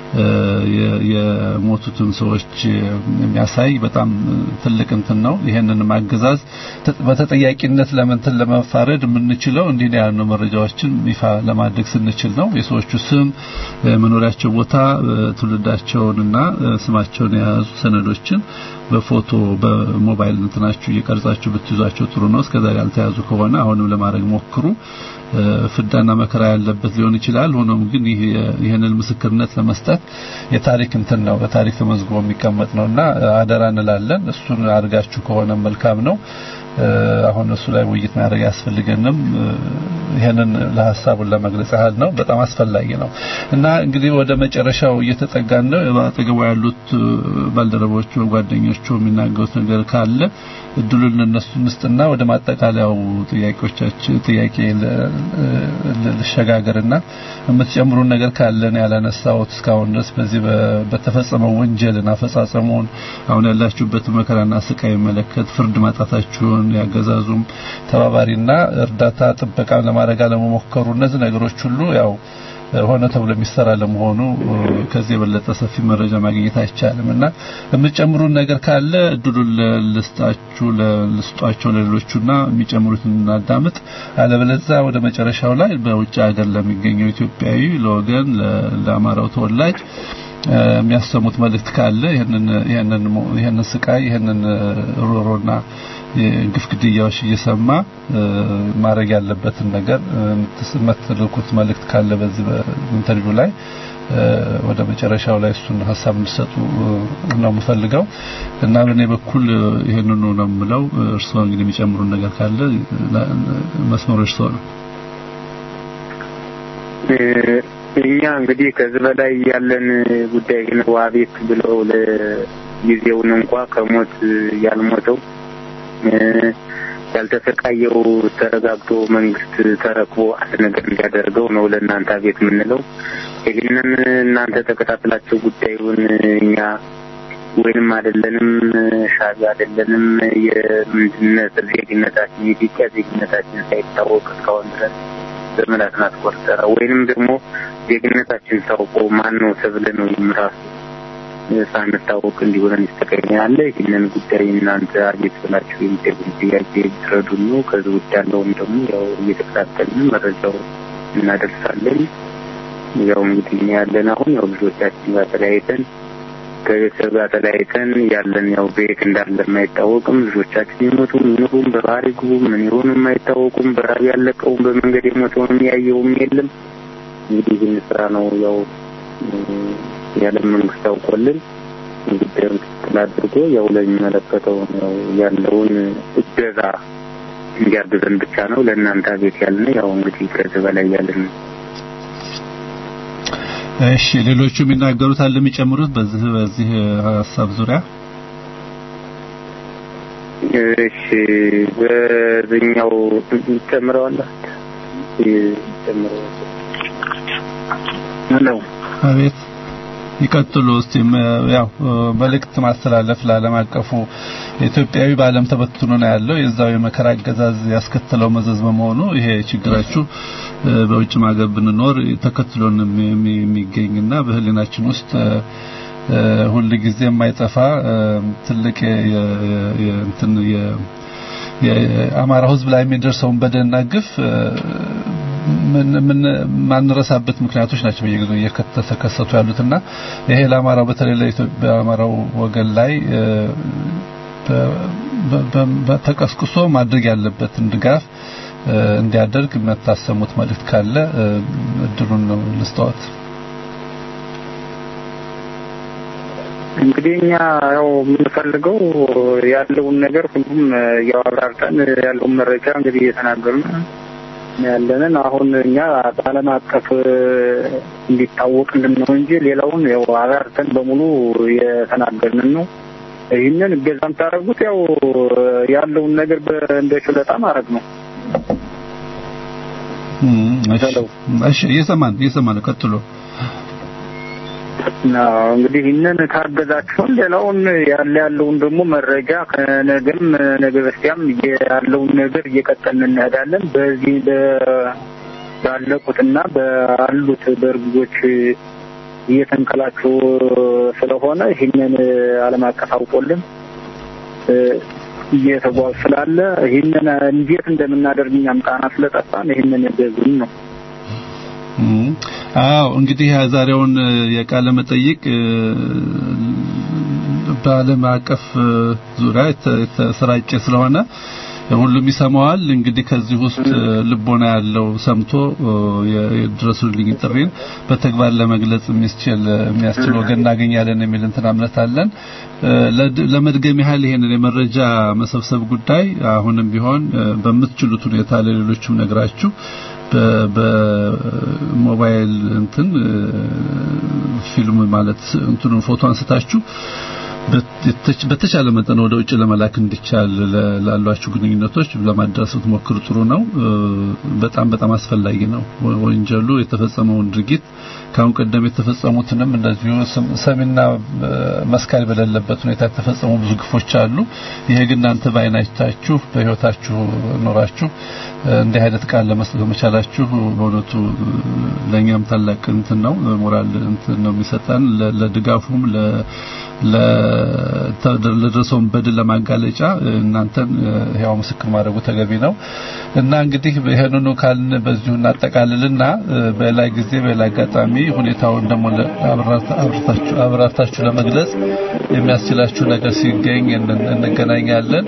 የሞቱትን ሰዎች የሚያሳይ በጣም ትልቅ እንትን ነው። ይሄንን ማገዛዝ በተጠያቂነት ለምንትን ለመፋረድ የምንችለው እንዲህ ነው ያሉ መረጃዎችን ይፋ ለማድረግ ስንችል ነው። የሰዎቹ ስም፣ መኖሪያቸው ቦታ፣ ትውልዳቸውንና ስማቸውን የያዙ ሰነዶችን በፎቶ በሞባይል እንትናችሁ እየቀርጻችሁ ብትይዟቸው ጥሩ ነው። እስከዛሬ ያልተያዙ ከሆነ አሁንም ለማድረግ ሞክሩ። ፍዳና መከራ ያለበት ሊሆን ይችላል። ሆኖም ግን ይህ ይህንን ምስክርነት ለመስጠት የታሪክ እንትን ነው፣ በታሪክ ተመዝግቦ የሚቀመጥ ነውና አደራ እንላለን። እሱን አድርጋችሁ ከሆነ መልካም ነው። አሁን እሱ ላይ ውይይት ማድረግ ያስፈልገንም ይሄንን ለሐሳቡን ለመግለጽ ያህል ነው። በጣም አስፈላጊ ነው እና እንግዲህ ወደ መጨረሻው እየተጠጋን ነው። በአጠገቡ ያሉት ባልደረቦቹ፣ ጓደኞቹ የሚናገሩት ነገር ካለ እድሉን ለነሱ እንስጥና ወደ ማጠቃለያው ጥያቄዎቻችን ጥያቄ ልሸጋገርና የምትጨምሩን ነገር ካለን ያላነሳሁት እስካሁን ድረስ በዚህ በተፈጸመው ወንጀልን አፈጻጸሙን አሁን ያላችሁበት መከራና ስቃይ መለከት ፍርድ ማጣታችሁን ያገዛዙም ተባባሪና እርዳታ ጥበቃ ለማድረግ አለመሞከሩ እነዚህ ነገሮች ሁሉ ያው ሆነ ተብሎ የሚሰራ ለመሆኑ ከዚህ የበለጠ ሰፊ መረጃ ማግኘት አይቻልም እና የምትጨምሩን ነገር ካለ እድሉን ልስጣችሁ ልስጧቸው ለሌሎቹና የሚጨምሩትን እናዳምጥ። አለበለዚያ ወደ መጨረሻው ላይ በውጭ ሀገር ለሚገኘው ኢትዮጵያዊ ለወገን ለአማራው ተወላጅ የሚያሰሙት መልእክት ካለ ይሄንን ይሄንን ይሄንን ስቃይ ይሄንን ሮሮና የግፍ ግድያዎች እየሰማ ማድረግ ያለበትን ነገር የምትልኩት መልእክት ካለ በዚህ በኢንተርቪው ላይ ወደ መጨረሻው ላይ እሱን ሀሳብ እንዲሰጡ ነው የምፈልገው እና በእኔ በኩል ይሄንኑ ነው የምለው። እርስዎ እንግዲህ የሚጨምሩን ነገር ካለ መስመሩ እርስዎ ነው። እኛ እንግዲህ ከዚህ በላይ ያለን ጉዳይ ነው። አቤት ብለው ለጊዜውን እንኳ ከሞት ያልሞተው ያልተሰቃየው ተረጋግቶ መንግስት ተረክቦ አንድ ነገር እንዲያደርገው ነው ለእናንተ አቤት የምንለው። ይህንን እናንተ ተከታትላቸው ጉዳዩን እኛ ወይንም አይደለንም ሻዕቢያ አይደለንም የምንድነት ዜግነታችን የኢትዮጵያ ዜግነታችን ሳይታወቅ እስካሁን ድረስ ዘመናትን አስቆጠረ። ወይንም ደግሞ ዜግነታችን ታውቆ ማን ነው ተብለ ነው ራሱ ሳንታወቅ እንዲሆነን ይስተቀኛለ። ይህንን ጉዳይ እናንተ አቤት ብላችሁ የሚጠይቁን ጥያቄ ትረዱን ነው። ከዚህ ውጭ ያለውን ደግሞ ያው እየተከታተልን መረጃው እናደርሳለን። ያው እንግዲህ እኛ ያለን አሁን ያው ልጆቻችን ጋር ተለያይተን ከቤተሰብ ጋር ተለያይተን ያለን ያው ቤት እንዳለ የማይታወቅም ልጆቻችን ይሞቱም ይኑሩም በባህር ይግቡ ምን ይሆኑም የማይታወቁም በራብ ያለቀውም በመንገድ የሞተውንም ያየውም የለም። እንግዲህ ይህን ስራ ነው ያው የዓለም መንግስት አውቆልን ጉዳዩን ክትትል አድርጎ ያው ለሚመለከተው ያው ያለውን እገዛ እንዲያግዘን ብቻ ነው ለእናንተ ቤት ያልን ያው እንግዲህ ከዚህ በላይ ያለን እሺ ሌሎቹ የሚናገሩት አለ የሚጨምሩት በዚህ በዚህ ሀሳብ ዙሪያ እሺ በዚህኛው ጨምረዋለህ ጨምረዋለህ ሄሎ አቤት ይቀጥሉ እስቲ ያው መልእክት ማስተላለፍ ለዓለም አቀፉ ኢትዮጵያዊ በዓለም ተበትኖ ነው ያለው የዛው የመከራ አገዛዝ ያስከተለው መዘዝ በመሆኑ ይሄ ችግራችሁ በውጭ ሀገር ብንኖር ተከትሎን የሚገኝና በህሊናችን ውስጥ ሁል ጊዜ የማይጠፋ ትልቅ የእንትን የአማራ ህዝብ ላይ የሚደርሰውን በደልና ግፍ ምን ማንረሳበት ምክንያቶች ናቸው በየጊዜው እየተከሰቱ ያሉትና ይሄ ለአማራው በተለይ ለኢትዮጵያ አማራው ወገን ላይ ተቀስቅሶ ማድረግ ያለበትን ድጋፍ እንዲያደርግ የምታሰሙት መልእክት ካለ እድሉን ነው ልስጠዎት። እንግዲህ እኛ ያው የምንፈልገው ያለውን ነገር ሁሉም ያው አብራርተን ያለውን መረጃ እንግዲህ እየተናገርን ያለንን አሁን እኛ በዓለም አቀፍ እንዲታወቅልን ነው እንጂ ሌላውን ያው አብራርተን በሙሉ የተናገርን ነው። ይህንን እገዛ የምታደርጉት ያው ያለውን ነገር እንደ ችሎታ ማድረግ ነው። እሺ እየሰማን እየሰማን ቀጥሎ እንግዲህ ይህንን ካገዛችሁን ሌላውን ያለ ያለውን ደግሞ መረጃ ከነገም ነገ በስቲያም ያለውን ነገር እየቀጠልን እንሄዳለን። በዚህ ባለቁትና ባሉት በእርግዞች እየተንከላችሁ ስለሆነ ይህንን ዓለም አቀፍ አውቆልን እየተጓዙ ስላለ ይህንን እንዴት እንደምናደርግ እኛም ቃና ስለጠፋን ይህንን ገዙን ነው። አዎ እንግዲህ ዛሬውን የቃለ መጠይቅ በዓለም አቀፍ ዙሪያ የተሰራጨ ስለሆነ ሁሉም ይሰማዋል። እንግዲህ ከዚህ ውስጥ ልቦና ያለው ሰምቶ የድረሱልኝ ጥሪን በተግባር ለመግለጽ የሚያስችል የሚያስችል ወገን እናገኛለን የሚል እንትን እምነት አለን። ለመድገም ያህል ይሄንን የመረጃ መሰብሰብ ጉዳይ አሁንም ቢሆን በምትችሉት ሁኔታ ለሌሎችም ነግራችሁ በሞባይል እንትን ፊልም ማለት እንትኑን ፎቶ አንስታችሁ በተቻለ መጠን ወደ ውጭ ለመላክ እንዲቻል ላሏችሁ ግንኙነቶች ለማድረስ ብትሞክሩ ጥሩ ነው። በጣም በጣም አስፈላጊ ነው። ወንጀሉ የተፈጸመውን ድርጊት ካሁን ቀደም የተፈጸሙትንም እንደዚሁ ሰሚና መስካሪ በሌለበት ሁኔታ የተፈጸሙ ብዙ ግፎች አሉ። ይሄ ግን እናንተ በአይናቻችሁ በህይወታችሁ ኖራችሁ እንዲህ አይነት ቃል ለመስጠት በመቻላችሁ በእውነቱ ለእኛም ታላቅ እንትን ነው፣ ሞራል እንትን ነው የሚሰጠን ለድጋፉም ለደረሰውን በድል ለማጋለጫ እናንተን ያው ምስክር ማድረጉ ተገቢ ነው እና እንግዲህ ይሄንኑ ካልን በዚሁ እናጠቃልልና በሌላ ጊዜ በሌላ አጋጣሚ ሁኔታውን ደግሞ አብራርታችሁ ለመግለጽ የሚያስችላችሁ ነገር ሲገኝ እንገናኛለን።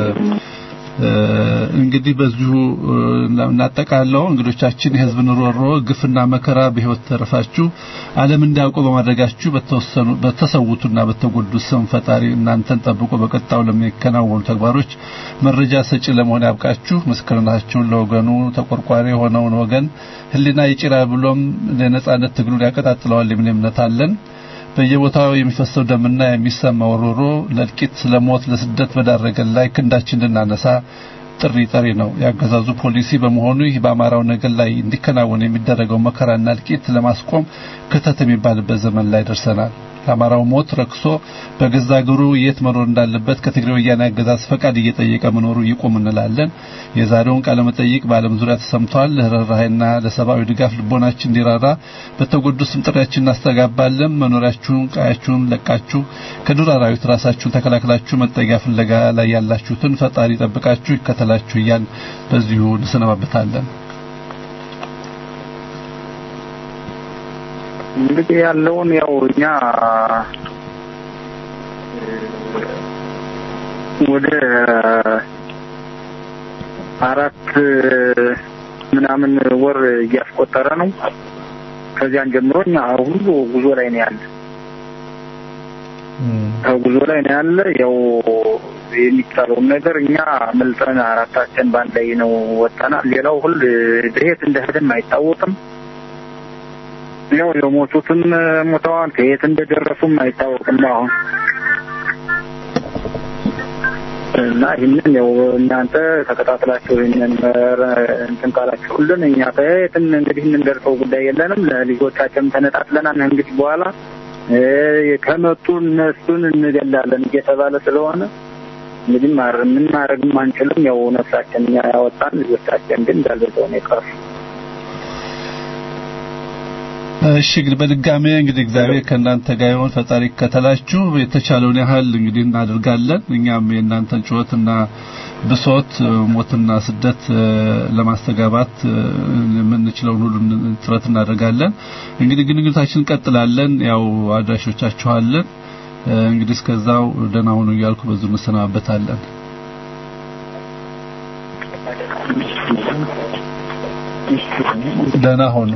እንግዲህ በዚሁ እናጠቃለው እንግዶቻችን የህዝብን ሮሮ ግፍና መከራ በህይወት ተረፋችሁ ዓለም እንዳያውቁ በማድረጋችሁ በተወሰኑ በተሰውቱና በተጎዱት ስም ፈጣሪ እናንተን ጠብቆ በቀጣው ለሚከናወኑ ተግባሮች መረጃ ሰጪ ለመሆን ያብቃችሁ። ምስክርናችሁን ለወገኑ ተቆርቋሪ የሆነውን ወገን ህሊና ይጭራል ብሎም ለነጻነት ትግሉን ያቀጣጥለዋል የሚል እምነት አለን። በየቦታው የሚፈሰው ደምና የሚሰማው ሮሮ ለእልቂት፣ ለሞት፣ ለስደት በዳረገን ላይ ክንዳችን እንድናነሳ ጥሪ ጠሪ ነው። ያገዛዙ ፖሊሲ በመሆኑ ይህ በአማራው ነገር ላይ እንዲከናወን የሚደረገው መከራና እልቂት ለማስቆም ክተት የሚባልበት ዘመን ላይ ደርሰናል። ለአማራው ሞት ረክሶ በገዛ እግሩ የት መኖር እንዳለበት ከትግራይ ወያኔ አገዛዝ ፈቃድ እየጠየቀ መኖሩ ይቁም እንላለን። የዛሬውን ቃለ መጠይቅ በዓለም ዙሪያ ተሰምቷል። ለርህራሄና ለሰብአዊ ድጋፍ ልቦናችን እንዲራራ በተጎዱ ስም ጥሪያችን እናስተጋባለን። መኖሪያችሁን፣ ቀያችሁን ለቃችሁ ከዱር አራዊት ራሳችሁን ተከላክላችሁ መጠጊያ ፍለጋ ላይ ያላችሁትን ፈጣሪ ጠብቃችሁ ይከተላችሁ እያል በዚሁ እንሰነባበታለን። እንግዲህ ያለውን ያው እኛ ወደ አራት ምናምን ወር እያስቆጠረ ነው። ከዚያን ጀምሮ እኛ ሁሉ ጉዞ ላይ ነው ያለ ጉዞ ላይ ነው ያለ። ያው የሚቻለውን ነገር እኛ መልጠን አራታችን ባንድ ላይ ነው ወጣናል። ሌላው ሁሉ ድሄት እንደሄደም አይታወቅም። ያው የሞቱትም ሞተዋል። ከየት እንደደረሱም አይታወቅም አሁን እና ይህንን ያው እናንተ ተከታትላችሁ ይህንን እንትን ካላችሁልን እኛ ከየትም እንግዲህ የምንደርሰው ጉዳይ የለንም። ለልጆቻችን ተነጣጥለናል። እንግዲህ በኋላ ከመጡ እነሱን እንገላለን እየተባለ ስለሆነ እንግዲህ ማር ምን ማድረግም አንችልም። ያው ነፍሳችን እኛ ያወጣን ልጆቻችን ግን እንዳልበዛው ነው የቀሩ። እሺ እንግዲህ በድጋሜ እንግዲህ እግዚአብሔር ከእናንተ ጋር ይሁን። ፈጣሪ ከተላችሁ የተቻለውን ያህል እንግዲህ እናደርጋለን። እኛም የእናንተን ጩኸትና ብሶት፣ ሞትና ስደት ለማስተጋባት የምንችለውን ሁሉ ጥረት እናደርጋለን። እንግዲህ ግንኙነታችን እንቀጥላለን። ያው አድራሾቻችኋለን። እንግዲህ እስከዛው ደህና ሁኑ እያልኩ በዙ እንሰናበታለን። ደህና ሁኑ።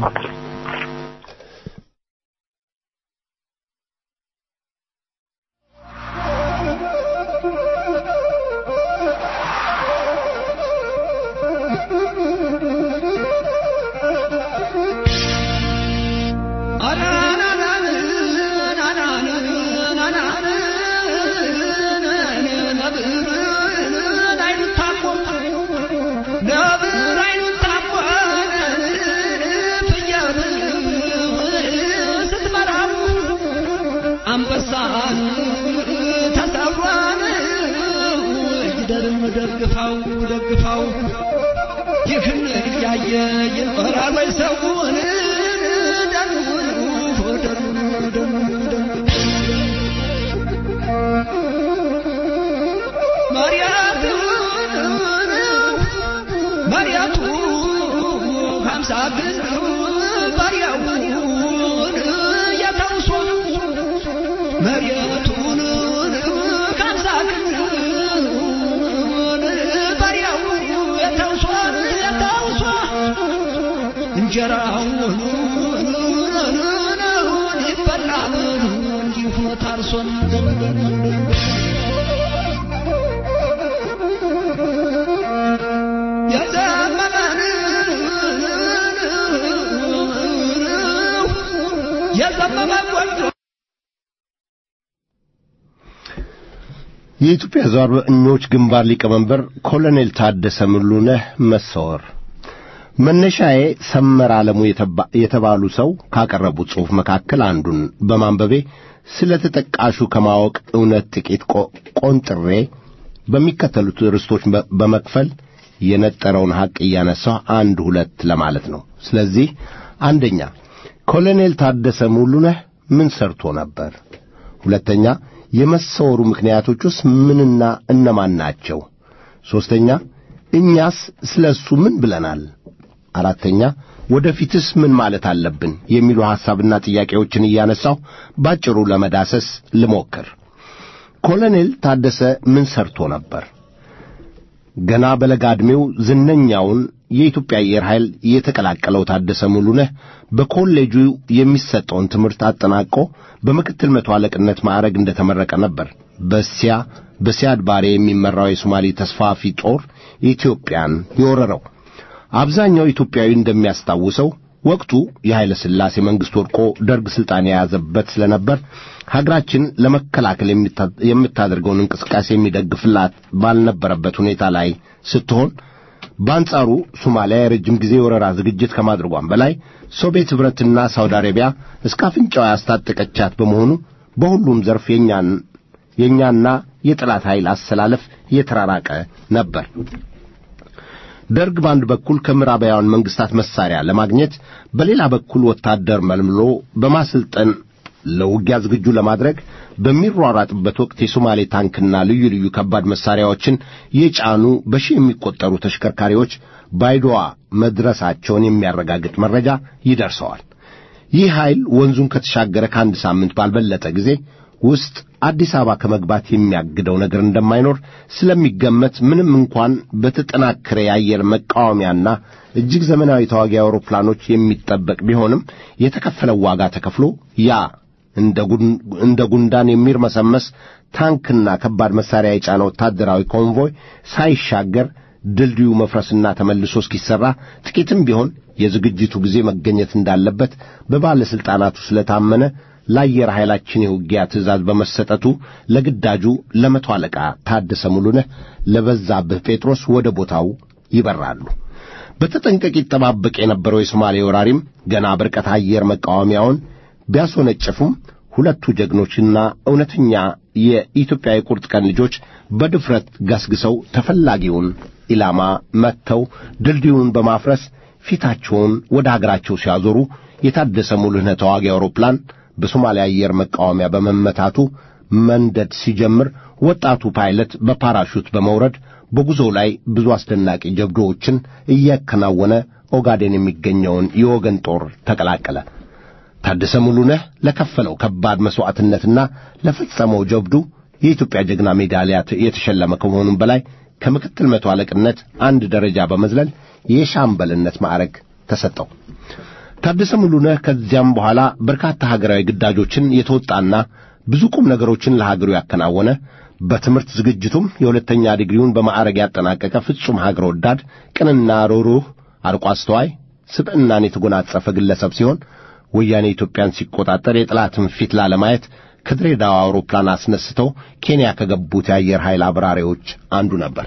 አንበሳን ተሰብሯን ይደርም ደግፋው ደግፋው ይህን እያየ ይኖራል ወይ ሰውን ደኑን ደኑን ደኑን መሪያቱ ሀምሳ ግን ባሪያውን የተውሶ መሬቱን ካምሳ ግን ባሪያው የተውሶ የተውሶ እንጀራውን ይበላል እንዲሁ ታርሶን የዘመመ ቆንጆ የኢትዮጵያ ዘረኞች ግንባር ሊቀመንበር ኮሎኔል ታደሰ ሙሉነህ መሰወር መነሻዬ ሰመር ዓለሙ የተባሉ ሰው ካቀረቡት ጽሑፍ መካከል አንዱን በማንበቤ ስለ ተጠቃሹ ከማወቅ እውነት ጥቂት ቆንጥሬ በሚከተሉት ርዕሶች በመክፈል የነጠረውን ሐቅ እያነሳሁ አንድ ሁለት ለማለት ነው። ስለዚህ አንደኛ ኮሎኔል ታደሰ ሙሉነህ ምን ሰርቶ ነበር? ሁለተኛ የመሰወሩ ምክንያቶቹስ ምንና እነማን ናቸው? ሦስተኛ እኛስ ስለ እሱ ምን ብለናል? አራተኛ ወደፊትስ ምን ማለት አለብን? የሚሉ ሐሳብና ጥያቄዎችን እያነሳሁ ባጭሩ ለመዳሰስ ልሞክር። ኮሎኔል ታደሰ ምን ሰርቶ ነበር? ገና በለጋ ዕድሜው ዝነኛውን የኢትዮጵያ አየር ኃይል የተቀላቀለው ታደሰ ሙሉነህ በኮሌጁ የሚሰጠውን ትምህርት አጠናቆ በምክትል መቶ አለቅነት ማዕረግ እንደተመረቀ ነበር በሲያ በሲያድ ባሬ የሚመራው የሶማሌ ተስፋፊ ጦር ኢትዮጵያን የወረረው። አብዛኛው ኢትዮጵያዊ እንደሚያስታውሰው ወቅቱ የኃይለ ሥላሴ መንግሥት ወድቆ ደርግ ሥልጣን የያዘበት ስለነበር ሀገራችን ለመከላከል የምታደርገውን እንቅስቃሴ የሚደግፍላት ባልነበረበት ሁኔታ ላይ ስትሆን በአንጻሩ ሶማሊያ የረጅም ጊዜ ወረራ ዝግጅት ከማድረጓም በላይ ሶቪየት ኅብረትና ሳውዲ አረቢያ እስከ አፍንጫዋ ያስታጠቀቻት በመሆኑ በሁሉም ዘርፍ የኛን የኛና የጠላት ኃይል አሰላለፍ የተራራቀ ነበር። ደርግ በአንድ በኩል ከምዕራባውያን መንግስታት መሳሪያ ለማግኘት በሌላ በኩል ወታደር መልምሎ በማሰልጠን ለውጊያ ዝግጁ ለማድረግ በሚሯራጥበት ወቅት የሶማሌ ታንክና ልዩ ልዩ ከባድ መሳሪያዎችን የጫኑ በሺህ የሚቆጠሩ ተሽከርካሪዎች ባይዶዋ መድረሳቸውን የሚያረጋግጥ መረጃ ይደርሰዋል። ይህ ኃይል ወንዙን ከተሻገረ ከአንድ ሳምንት ባልበለጠ ጊዜ ውስጥ አዲስ አበባ ከመግባት የሚያግደው ነገር እንደማይኖር ስለሚገመት ምንም እንኳን በተጠናከረ የአየር መቃወሚያና እጅግ ዘመናዊ ተዋጊ አውሮፕላኖች የሚጠበቅ ቢሆንም የተከፈለው ዋጋ ተከፍሎ ያ እንደ ጉንዳን የሚርመሰመስ ታንክና ከባድ መሳሪያ የጫነ ወታደራዊ ኮንቮይ ሳይሻገር ድልድዩ መፍረስና ተመልሶ እስኪሠራ ጥቂትም ቢሆን የዝግጅቱ ጊዜ መገኘት እንዳለበት በባለሥልጣናቱ ስለታመነ ለአየር ኃይላችን የውጊያ ትእዛዝ በመሰጠቱ ለግዳጁ ለመቶ አለቃ ታደሰ ሙሉነህ ለበዛብህ ጴጥሮስ ወደ ቦታው ይበራሉ። በተጠንቀቅ ይጠባበቅ የነበረው የሶማሌ ወራሪም ገና በርቀት አየር መቃወሚያውን ቢያስወነጭፉም ሁለቱ ጀግኖችና እውነተኛ የኢትዮጵያ የቁርጥ ቀን ልጆች በድፍረት ገስግሰው ተፈላጊውን ኢላማ መትተው ድልድዩን በማፍረስ ፊታቸውን ወደ አገራቸው ሲያዞሩ የታደሰ ሙሉነህ ተዋጊ አውሮፕላን በሶማሊያ አየር መቃወሚያ በመመታቱ መንደድ ሲጀምር ወጣቱ ፓይለት በፓራሹት በመውረድ በጉዞው ላይ ብዙ አስደናቂ ጀብዶዎችን እያከናወነ ኦጋዴን የሚገኘውን የወገን ጦር ተቀላቀለ። ታደሰ ሙሉነህ ለከፈለው ከባድ መሥዋዕትነትና ለፈጸመው ጀብዱ የኢትዮጵያ ጀግና ሜዳሊያ የተሸለመ ከመሆኑም በላይ ከምክትል መቶ አለቅነት አንድ ደረጃ በመዝለል የሻምበልነት ማዕረግ ተሰጠው። ታደሰ ሙሉነህ ከዚያም በኋላ በርካታ ሀገራዊ ግዳጆችን የተወጣና ብዙ ቁም ነገሮችን ለሀገሩ ያከናወነ በትምህርት ዝግጅቱም የሁለተኛ ዲግሪውን በማዕረግ ያጠናቀቀ ፍጹም ሀገር ወዳድ፣ ቅንና ሩህሩህ፣ አርቆ አስተዋይ ስብዕናን የተጎናጸፈ ግለሰብ ሲሆን ወያኔ ኢትዮጵያን ሲቆጣጠር የጠላትን ፊት ላለማየት ከድሬዳዋ አውሮፕላን አስነስተው ኬንያ ከገቡት የአየር ኃይል አብራሪዎች አንዱ ነበር።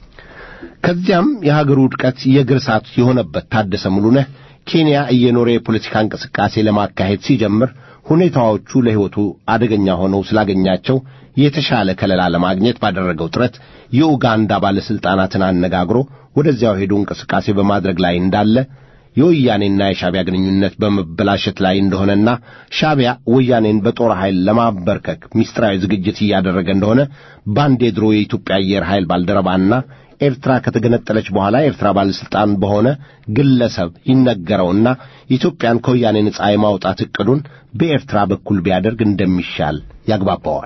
ከዚያም የሀገሩ ውድቀት የእግር እሳት የሆነበት ታደሰ ሙሉነህ ኬንያ እየኖረ የፖለቲካ እንቅስቃሴ ለማካሄድ ሲጀምር ሁኔታዎቹ ለሕይወቱ አደገኛ ሆነው ስላገኛቸው የተሻለ ከለላ ለማግኘት ባደረገው ጥረት የኡጋንዳ ባለሥልጣናትን አነጋግሮ ወደዚያው ሄዶ እንቅስቃሴ በማድረግ ላይ እንዳለ የወያኔና የሻቢያ ግንኙነት በመበላሸት ላይ እንደሆነና ሻቢያ ወያኔን በጦር ኃይል ለማበርከክ ምስጢራዊ ዝግጅት እያደረገ እንደሆነ በአንድ የድሮ የኢትዮጵያ አየር ኃይል ባልደረባና ኤርትራ ከተገነጠለች በኋላ ኤርትራ ባለሥልጣን በሆነ ግለሰብ ይነገረውና ኢትዮጵያን ከወያኔ ነጻ የማውጣት ዕቅዱን በኤርትራ በኩል ቢያደርግ እንደሚሻል ያግባባዋል።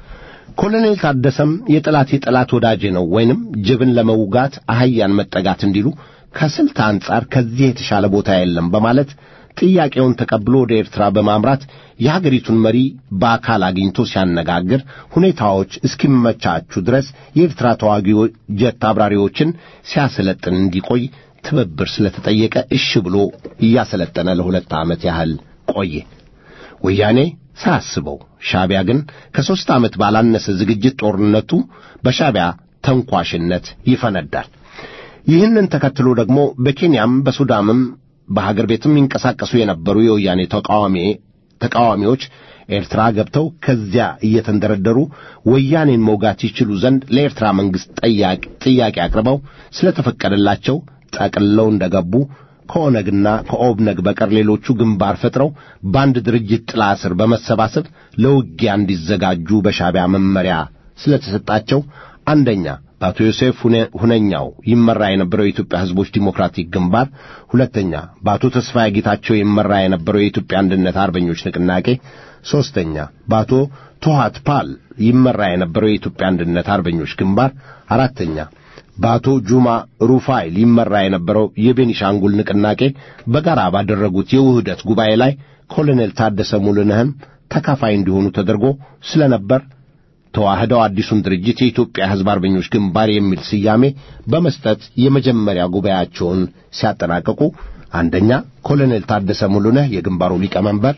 ኮሎኔል ታደሰም የጠላት የጠላት ወዳጄ ነው ወይንም ጅብን ለመውጋት አህያን መጠጋት እንዲሉ ከስልት አንጻር ከዚህ የተሻለ ቦታ የለም በማለት ጥያቄውን ተቀብሎ ወደ ኤርትራ በማምራት የሀገሪቱን መሪ በአካል አግኝቶ ሲያነጋግር ሁኔታዎች እስኪመቻቹ ድረስ የኤርትራ ተዋጊ ጀት አብራሪዎችን ሲያሰለጥን እንዲቆይ ትብብር ስለተጠየቀ እሺ ብሎ እያሰለጠነ ለሁለት ዓመት ያህል ቆየ። ወያኔ ሳያስበው ሻቢያ ግን ከሦስት ዓመት ባላነሰ ዝግጅት ጦርነቱ በሻቢያ ተንኳሽነት ይፈነዳል። ይህንን ተከትሎ ደግሞ በኬንያም በሱዳንም በሀገር ቤትም ይንቀሳቀሱ የነበሩ የወያኔ ተቃዋሚ ተቃዋሚዎች ኤርትራ ገብተው ከዚያ እየተንደረደሩ ወያኔን መውጋት ይችሉ ዘንድ ለኤርትራ መንግሥት ጥያቄ አቅርበው ስለተፈቀደላቸው ጠቅልለው እንደገቡ ከኦነግና ከኦብነግ በቀር ሌሎቹ ግንባር ፈጥረው በአንድ ድርጅት ጥላ ስር በመሰባሰብ ለውጊያ እንዲዘጋጁ በሻቢያ መመሪያ ስለተሰጣቸው አንደኛ በአቶ ዮሴፍ ሁነኛው ይመራ የነበረው የኢትዮጵያ ሕዝቦች ዲሞክራቲክ ግንባር፣ ሁለተኛ በአቶ ተስፋዬ ጌታቸው ይመራ የነበረው የኢትዮጵያ አንድነት አርበኞች ንቅናቄ፣ ሦስተኛ በአቶ ቶሃት ፓል ይመራ የነበረው የኢትዮጵያ አንድነት አርበኞች ግንባር፣ አራተኛ በአቶ ጁማ ሩፋይል ይመራ የነበረው የቤኒሻንጉል ንቅናቄ በጋራ ባደረጉት የውህደት ጉባኤ ላይ ኮሎኔል ታደሰ ሙሉነህም ተካፋይ እንዲሆኑ ተደርጎ ስለነበር ተዋህደው አዲሱን ድርጅት የኢትዮጵያ ሕዝብ አርበኞች ግንባር የሚል ስያሜ በመስጠት የመጀመሪያ ጉባኤያቸውን ሲያጠናቀቁ አንደኛ ኮሎኔል ታደሰ ሙሉነህ የግንባሩ ሊቀመንበር፣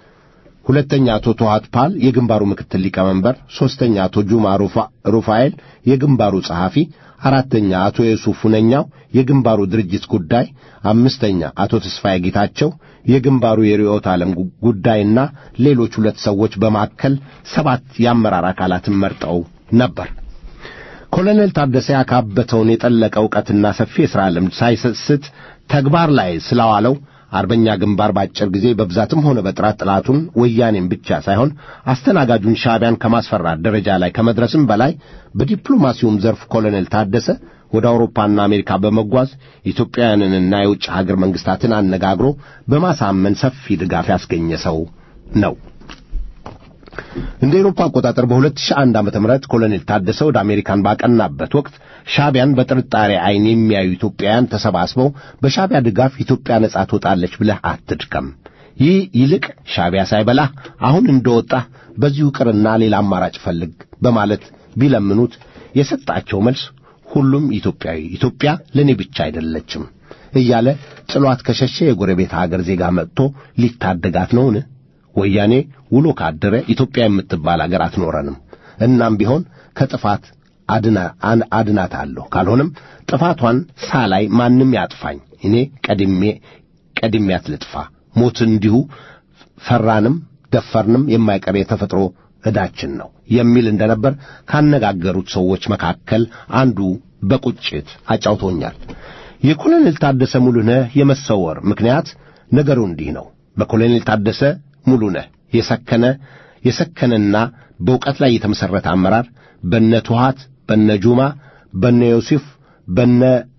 ሁለተኛ አቶ ቶሃት ፓል የግንባሩ ምክትል ሊቀመንበር፣ ሦስተኛ አቶ ጁማ ሩፋኤል የግንባሩ ጸሐፊ፣ አራተኛ አቶ የሱፍ ሁነኛው የግንባሩ ድርጅት ጉዳይ፣ አምስተኛ አቶ ተስፋዬ ጌታቸው የግንባሩ የርዕዮተ ዓለም ጉዳይና ሌሎች ሁለት ሰዎች በማከል ሰባት የአመራር አካላትን መርጠው ነበር። ኮሎኔል ታደሰ ያካበተውን የጠለቀ ዕውቀትና ሰፊ የሥራ ልምድ ሳይሰስት ተግባር ላይ ስላዋለው አርበኛ ግንባር በአጭር ጊዜ በብዛትም ሆነ በጥራት ጠላቱን ወያኔን ብቻ ሳይሆን አስተናጋጁን ሻዕቢያን ከማስፈራት ደረጃ ላይ ከመድረስም በላይ በዲፕሎማሲውም ዘርፍ ኮሎኔል ታደሰ ወደ አውሮፓና አሜሪካ በመጓዝ ኢትዮጵያውያንንና የውጭ ሀገር መንግስታትን አነጋግሮ በማሳመን ሰፊ ድጋፍ ያስገኘ ሰው ነው። እንደ ኤሮፓ አቆጣጠር በ2001 ዓመተ ምህረት ኮሎኔል ታደሰ ወደ አሜሪካን ባቀናበት ወቅት ሻዕቢያን በጥርጣሬ ዓይን የሚያዩ ኢትዮጵያውያን ተሰባስበው በሻዕቢያ ድጋፍ ኢትዮጵያ ነጻ ትወጣለች ብለህ አትድከም፣ ይህ ይልቅ ሻዕቢያ ሳይበላህ አሁን እንደወጣህ በዚሁ ቅርና ሌላ አማራጭ ፈልግ በማለት ቢለምኑት የሰጣቸው መልስ ሁሉም ኢትዮጵያዊ ኢትዮጵያ ለእኔ ብቻ አይደለችም እያለ ጥሏት ከሸሸ የጎረቤት ሀገር ዜጋ መጥቶ ሊታደጋት ነውን? ወያኔ ውሎ ካደረ ኢትዮጵያ የምትባል አገር አትኖረንም። እናም ቢሆን ከጥፋት አድናታለሁ። ካልሆነም ጥፋቷን ሳላይ ማንም ያጥፋኝ፣ እኔ ቀድሜ ቀድሜያት ልጥፋ። ሞት እንዲሁ ፈራንም ደፈርንም የማይቀር የተፈጥሮ ዕዳችን ነው የሚል እንደነበር ካነጋገሩት ሰዎች መካከል አንዱ በቁጭት አጫውቶኛል። የኮሎኔል ታደሰ ሙሉነህ የመሰወር ምክንያት ነገሩ እንዲህ ነው። በኮሎኔል ታደሰ ሙሉነህ የሰከነ የሰከነና በእውቀት ላይ የተመሠረተ አመራር በነ ቱሃት፣ በነ ጁማ፣ በነ ዮሴፍ፣ በነ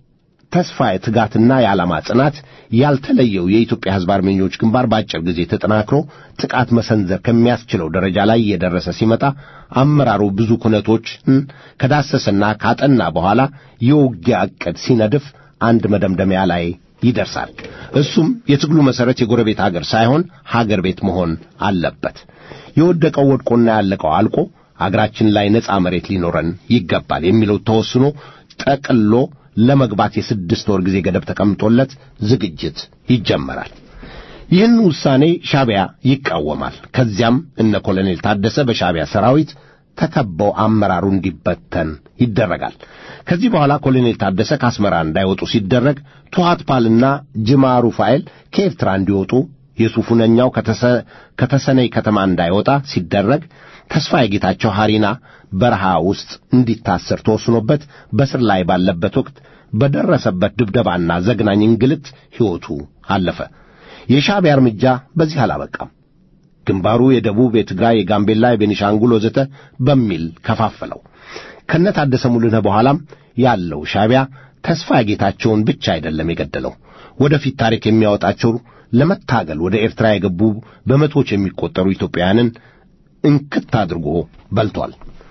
ተስፋዬ ትጋትና የዓላማ ጽናት ያልተለየው የኢትዮጵያ ሕዝብ አርበኞች ግንባር በአጭር ጊዜ ተጠናክሮ ጥቃት መሰንዘር ከሚያስችለው ደረጃ ላይ እየደረሰ ሲመጣ አመራሩ ብዙ ኩነቶችን ከዳሰሰና ካጠና በኋላ የውጊያ ዕቅድ ሲነድፍ አንድ መደምደሚያ ላይ ይደርሳል። እሱም የትግሉ መሠረት የጎረቤት አገር ሳይሆን ሀገር ቤት መሆን አለበት። የወደቀው ወድቆና ያለቀው አልቆ አገራችን ላይ ነፃ መሬት ሊኖረን ይገባል የሚለው ተወስኖ ጠቅሎ ለመግባት የስድስት ወር ጊዜ ገደብ ተቀምጦለት ዝግጅት ይጀመራል። ይህን ውሳኔ ሻዕቢያ ይቃወማል። ከዚያም እነ ኮሎኔል ታደሰ በሻዕቢያ ሰራዊት ተከበው አመራሩ እንዲበተን ይደረጋል። ከዚህ በኋላ ኮሎኔል ታደሰ ከአስመራ እንዳይወጡ ሲደረግ ቱሃት ፓልና ጅማ ሩፋኤል ከኤርትራ እንዲወጡ የሱፉነኛው ከተሰነይ ከተማ እንዳይወጣ ሲደረግ ተስፋዬ ጌታቸው ሐሪና በረሃ ውስጥ እንዲታሰር ተወስኖበት በስር ላይ ባለበት ወቅት በደረሰበት ድብደባና ዘግናኝ እንግልት ሕይወቱ አለፈ። የሻዕቢያ እርምጃ በዚህ አላበቃም። ግንባሩ የደቡብ፣ የትግራይ፣ የጋምቤላ፣ የቤኒሻንጉል ወዘተ በሚል ከፋፈለው። ከነታደሰ ሙሉነህ በኋላም ያለው ሻዕቢያ ተስፋዬ ጌታቸውን ብቻ አይደለም የገደለው። ወደፊት ታሪክ የሚያወጣቸው ለመታገል ወደ ኤርትራ የገቡ በመቶዎች የሚቆጠሩ ኢትዮጵያውያንን እንክት አድርጎ በልቷል።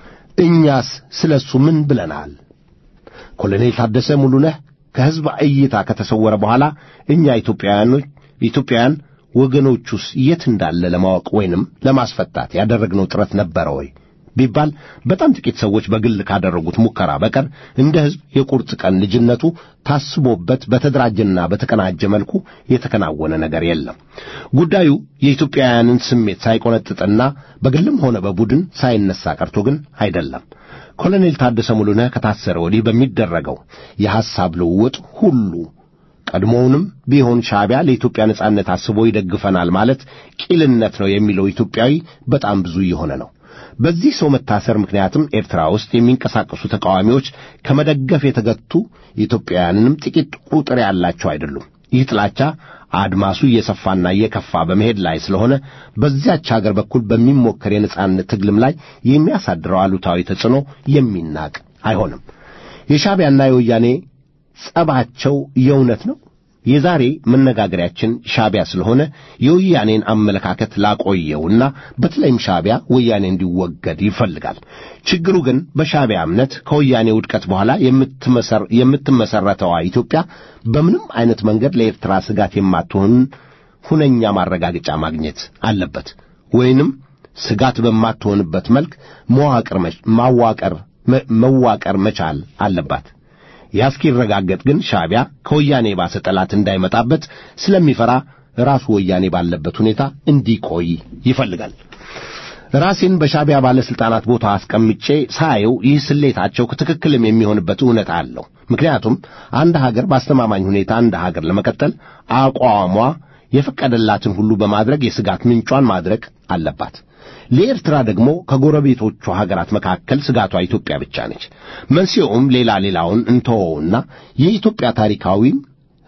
እኛስ ስለ እሱ ምን ብለናል? ኮሎኔል ታደሰ ሙሉነህ ከሕዝብ እይታ ከተሰወረ በኋላ እኛ ኢትዮጵያውያኖች ኢትዮጵያውያን ወገኖቹስ የት እንዳለ ለማወቅ ወይንም ለማስፈታት ያደረግነው ጥረት ነበረ ወይ ቢባል በጣም ጥቂት ሰዎች በግል ካደረጉት ሙከራ በቀር እንደ ሕዝብ የቁርጥ ቀን ልጅነቱ ታስቦበት በተደራጀና በተቀናጀ መልኩ የተከናወነ ነገር የለም። ጉዳዩ የኢትዮጵያውያንን ስሜት ሳይቆነጥጥና በግልም ሆነ በቡድን ሳይነሳ ቀርቶ ግን አይደለም። ኮሎኔል ታደሰ ሙሉነህ ከታሰረ ወዲህ በሚደረገው የሐሳብ ልውውጥ ሁሉ ቀድሞውንም ቢሆን ሻዕቢያ ለኢትዮጵያ ነጻነት አስቦ ይደግፈናል ማለት ቂልነት ነው የሚለው ኢትዮጵያዊ በጣም ብዙ እየሆነ ነው። በዚህ ሰው መታሰር ምክንያትም ኤርትራ ውስጥ የሚንቀሳቀሱ ተቃዋሚዎች ከመደገፍ የተገቱ ኢትዮጵያውያንንም ጥቂት ቁጥር ያላቸው አይደሉም። ይህ ጥላቻ አድማሱ እየሰፋና እየከፋ በመሄድ ላይ ስለሆነ በዚያች አገር በኩል በሚሞከር የነጻነት ትግልም ላይ የሚያሳድረው አሉታዊ ተጽዕኖ የሚናቅ አይሆንም። የሻዕቢያና የወያኔ ጸባቸው የእውነት ነው። የዛሬ መነጋገሪያችን ሻዕቢያ ስለሆነ የወያኔን አመለካከት ላቆየውና በተለይም ሻዕቢያ ወያኔ እንዲወገድ ይፈልጋል። ችግሩ ግን በሻዕቢያ እምነት ከወያኔ ውድቀት በኋላ የምትመሰረተዋ ኢትዮጵያ በምንም አይነት መንገድ ለኤርትራ ስጋት የማትሆን ሁነኛ ማረጋገጫ ማግኘት አለበት። ወይንም ስጋት በማትሆንበት መልክ መዋቅር ማዋቀር መዋቀር መቻል አለባት። ያ እስኪረጋገጥ ግን ሻዕቢያ ከወያኔ የባሰ ጠላት እንዳይመጣበት ስለሚፈራ ራሱ ወያኔ ባለበት ሁኔታ እንዲቆይ ይፈልጋል። ራሴን በሻዕቢያ ባለሥልጣናት ቦታ አስቀምጬ ሳየው ይህ ስሌታቸው ትክክልም የሚሆንበት እውነት አለው። ምክንያቱም አንድ ሀገር በአስተማማኝ ሁኔታ እንደ ሀገር ለመቀጠል አቋሟ የፈቀደላትን ሁሉ በማድረግ የስጋት ምንጯን ማድረግ አለባት። ለኤርትራ ደግሞ ከጎረቤቶቹ ሀገራት መካከል ስጋቷ ኢትዮጵያ ብቻ ነች። መንስኤውም ሌላ ሌላውን እንተወውና የኢትዮጵያ ታሪካዊም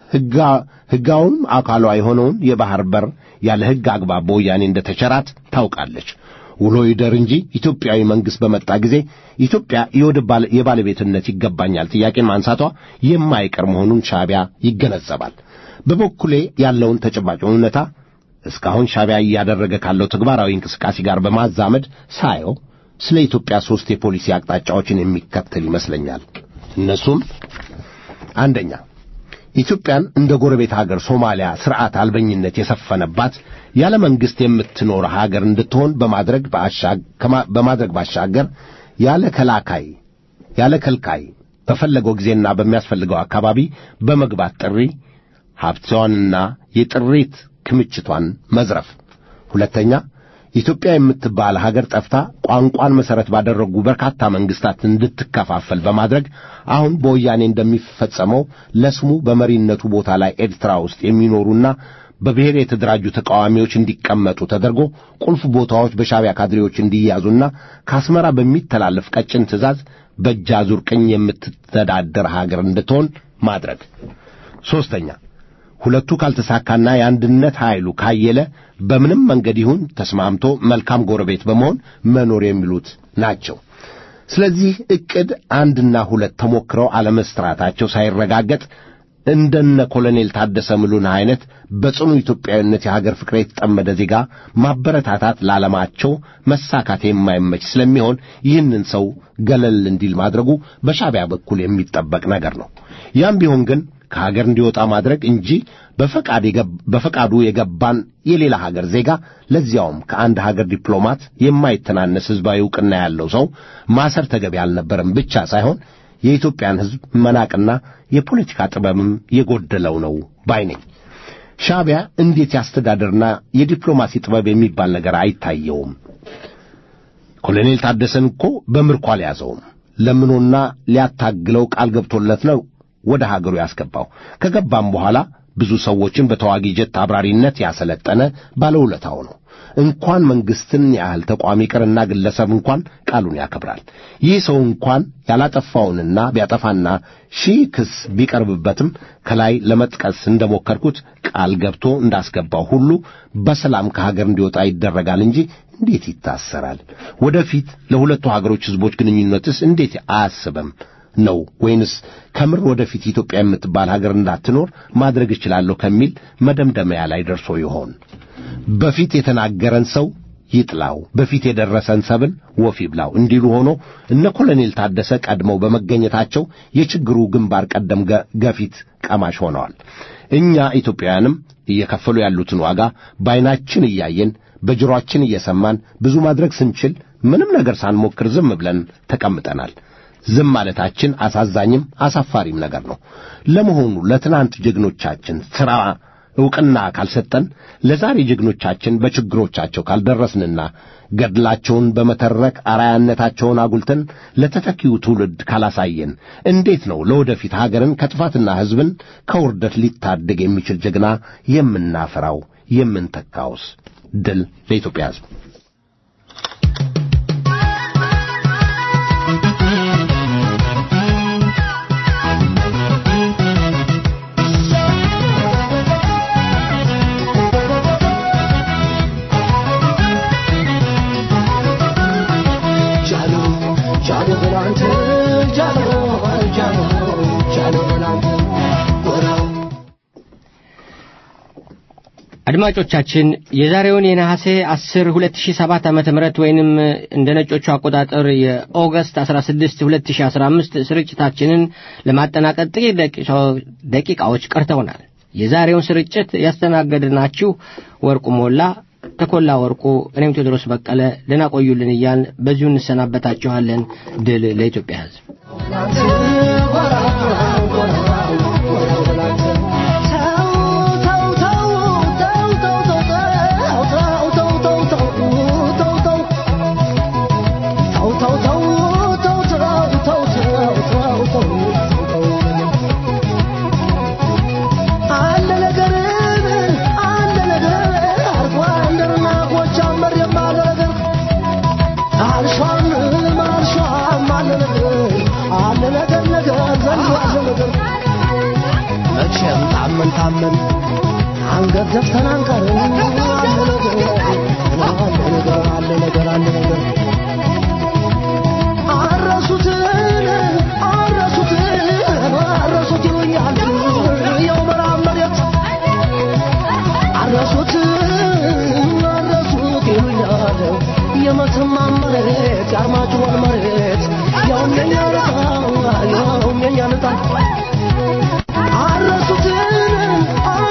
ሕጋውም አካሏ የሆነውን የባሕር በር ያለ ሕግ አግባብ በወያኔ እንደ ተቸራት ታውቃለች። ውሎ ይደር እንጂ ኢትዮጵያዊ መንግሥት በመጣ ጊዜ ኢትዮጵያ የወደብ የባለቤትነት ይገባኛል ጥያቄን ማንሳቷ የማይቀር መሆኑን ሻዕቢያ ይገነዘባል። በበኩሌ ያለውን ተጨባጭ እውነታ እስካሁን ሻዕቢያ እያደረገ ካለው ተግባራዊ እንቅስቃሴ ጋር በማዛመድ ሳየው ስለ ኢትዮጵያ ሦስት የፖሊሲ አቅጣጫዎችን የሚከተል ይመስለኛል። እነሱም አንደኛ ኢትዮጵያን እንደ ጎረቤት ሀገር ሶማሊያ ሥርዓት አልበኝነት የሰፈነባት ያለ መንግሥት የምትኖር ሀገር እንድትሆን በማድረግ በማድረግ ባሻገር ያለ ከላካይ ያለ ከልካይ በፈለገው ጊዜና በሚያስፈልገው አካባቢ በመግባት ጥሪ ሀብቷንና የጥሪት ክምችቷን መዝረፍ። ሁለተኛ ኢትዮጵያ የምትባል ሀገር ጠፍታ ቋንቋን መሠረት ባደረጉ በርካታ መንግስታት እንድትከፋፈል በማድረግ አሁን በወያኔ እንደሚፈጸመው ለስሙ በመሪነቱ ቦታ ላይ ኤርትራ ውስጥ የሚኖሩና በብሔር የተደራጁ ተቃዋሚዎች እንዲቀመጡ ተደርጎ ቁልፍ ቦታዎች በሻዕቢያ ካድሬዎች እንዲያዙና ከአስመራ በሚተላለፍ ቀጭን ትእዛዝ በእጅ አዙር ቅኝ የምትተዳደር ሀገር እንድትሆን ማድረግ። ሦስተኛ ሁለቱ ካልተሳካና የአንድነት ኃይሉ ካየለ በምንም መንገድ ይሁን ተስማምቶ መልካም ጎረቤት በመሆን መኖር የሚሉት ናቸው። ስለዚህ ዕቅድ አንድና ሁለት ተሞክረው አለመስራታቸው ሳይረጋገጥ እንደነ ኮሎኔል ታደሰ ምሉን አይነት በጽኑ ኢትዮጵያዊነት የሀገር ፍቅር የተጠመደ ዜጋ ማበረታታት ለዓለማቸው መሳካት የማይመች ስለሚሆን ይህንን ሰው ገለል እንዲል ማድረጉ በሻዕቢያ በኩል የሚጠበቅ ነገር ነው። ያም ቢሆን ግን ከሀገር እንዲወጣ ማድረግ እንጂ በፈቃዱ የገባን የሌላ ሀገር ዜጋ ለዚያውም ከአንድ ሀገር ዲፕሎማት የማይተናነስ ሕዝባዊ ዕውቅና ያለው ሰው ማሰር ተገቢ አልነበረም ብቻ ሳይሆን የኢትዮጵያን ሕዝብ መናቅና የፖለቲካ ጥበብም የጎደለው ነው ባይ ነኝ። ሻዕቢያ እንዴት ያስተዳደርና የዲፕሎማሲ ጥበብ የሚባል ነገር አይታየውም። ኮሎኔል ታደሰን እኮ በምርኮ አልያዘውም። ለምኖና ሊያታግለው ቃል ገብቶለት ነው ወደ ሀገሩ ያስገባው። ከገባም በኋላ ብዙ ሰዎችን በተዋጊ ጀት አብራሪነት ያሰለጠነ ባለውለታው ነው። እንኳን መንግስትን ያህል ተቋም ይቅርና ግለሰብ እንኳን ቃሉን ያከብራል። ይህ ሰው እንኳን ያላጠፋውንና ቢያጠፋና ሺህ ክስ ቢቀርብበትም ከላይ ለመጥቀስ እንደሞከርኩት ቃል ገብቶ እንዳስገባው ሁሉ በሰላም ከሀገር እንዲወጣ ይደረጋል እንጂ እንዴት ይታሰራል? ወደፊት ለሁለቱ ሀገሮች ሕዝቦች ግንኙነትስ እንዴት አያስብም ነው ወይንስ ከምር ወደፊት ኢትዮጵያ የምትባል ሀገር እንዳትኖር ማድረግ እችላለሁ ከሚል መደምደሚያ ላይ ደርሶ ይሆን? በፊት የተናገረን ሰው ይጥላው፣ በፊት የደረሰን ሰብል ወፍ ይብላው እንዲሉ ሆኖ እነ ኮሎኔል ታደሰ ቀድመው በመገኘታቸው የችግሩ ግንባር ቀደም ገፊት ቀማሽ ሆነዋል። እኛ ኢትዮጵያውያንም እየከፈሉ ያሉትን ዋጋ በዓይናችን እያየን በጆሮአችን እየሰማን ብዙ ማድረግ ስንችል ምንም ነገር ሳንሞክር ዝም ብለን ተቀምጠናል። ዝም ማለታችን አሳዛኝም አሳፋሪም ነገር ነው። ለመሆኑ ለትናንት ጀግኖቻችን ሥራ ዕውቅና ካልሰጠን ለዛሬ ጀግኖቻችን በችግሮቻቸው ካልደረስንና ገድላቸውን በመተረክ አርአያነታቸውን አጉልተን ለተተኪው ትውልድ ካላሳየን እንዴት ነው ለወደፊት ሀገርን ከጥፋትና ሕዝብን ከውርደት ሊታደግ የሚችል ጀግና የምናፈራው የምንተካውስ? ድል ለኢትዮጵያ ሕዝብ። አድማጮቻችን የዛሬውን የነሐሴ 10 2007 ዓመተ ምህረት ወይንም እንደ ነጮቹ አቆጣጠር የኦገስት 16 2015 ስርጭታችንን ለማጠናቀቅ ጥቂት ደቂቃዎች ቀርተውናል። የዛሬውን ስርጭት ያስተናገድናችሁ ወርቁ ሞላ፣ ተኮላ ወርቁ፣ እኔም ቴዎድሮስ በቀለ ደህና ቆዩልን እያልን በዚሁ እንሰናበታችኋለን። ድል ለኢትዮጵያ ሕዝብ። መቼም ታመን ታመን አንገት ዘፍተን አንቀርም። አለ ነገር አለ ነገር አለ ነገር አረሱትን አረሱትን አረሱት ይሉኛል የው ምዕራብ መሬት አረሱት አረሱት ይሉኛል የመተማ መሬት የአርማጭሆን መሬት ያውም የኛ ልጣ ያውም የኛ ልጣ አረሱትን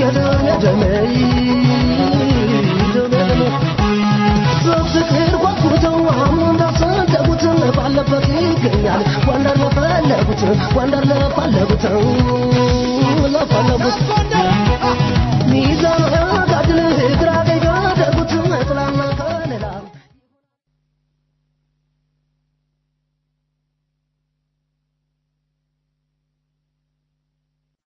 የደሜ ደሜ ደሜ ደሜ በፍቅር ጓጉተው አሁን እንዳሰደጉት ባለበት ይገኛል ጎንደር ለፈለጉት ጎንደር ለፈለጉት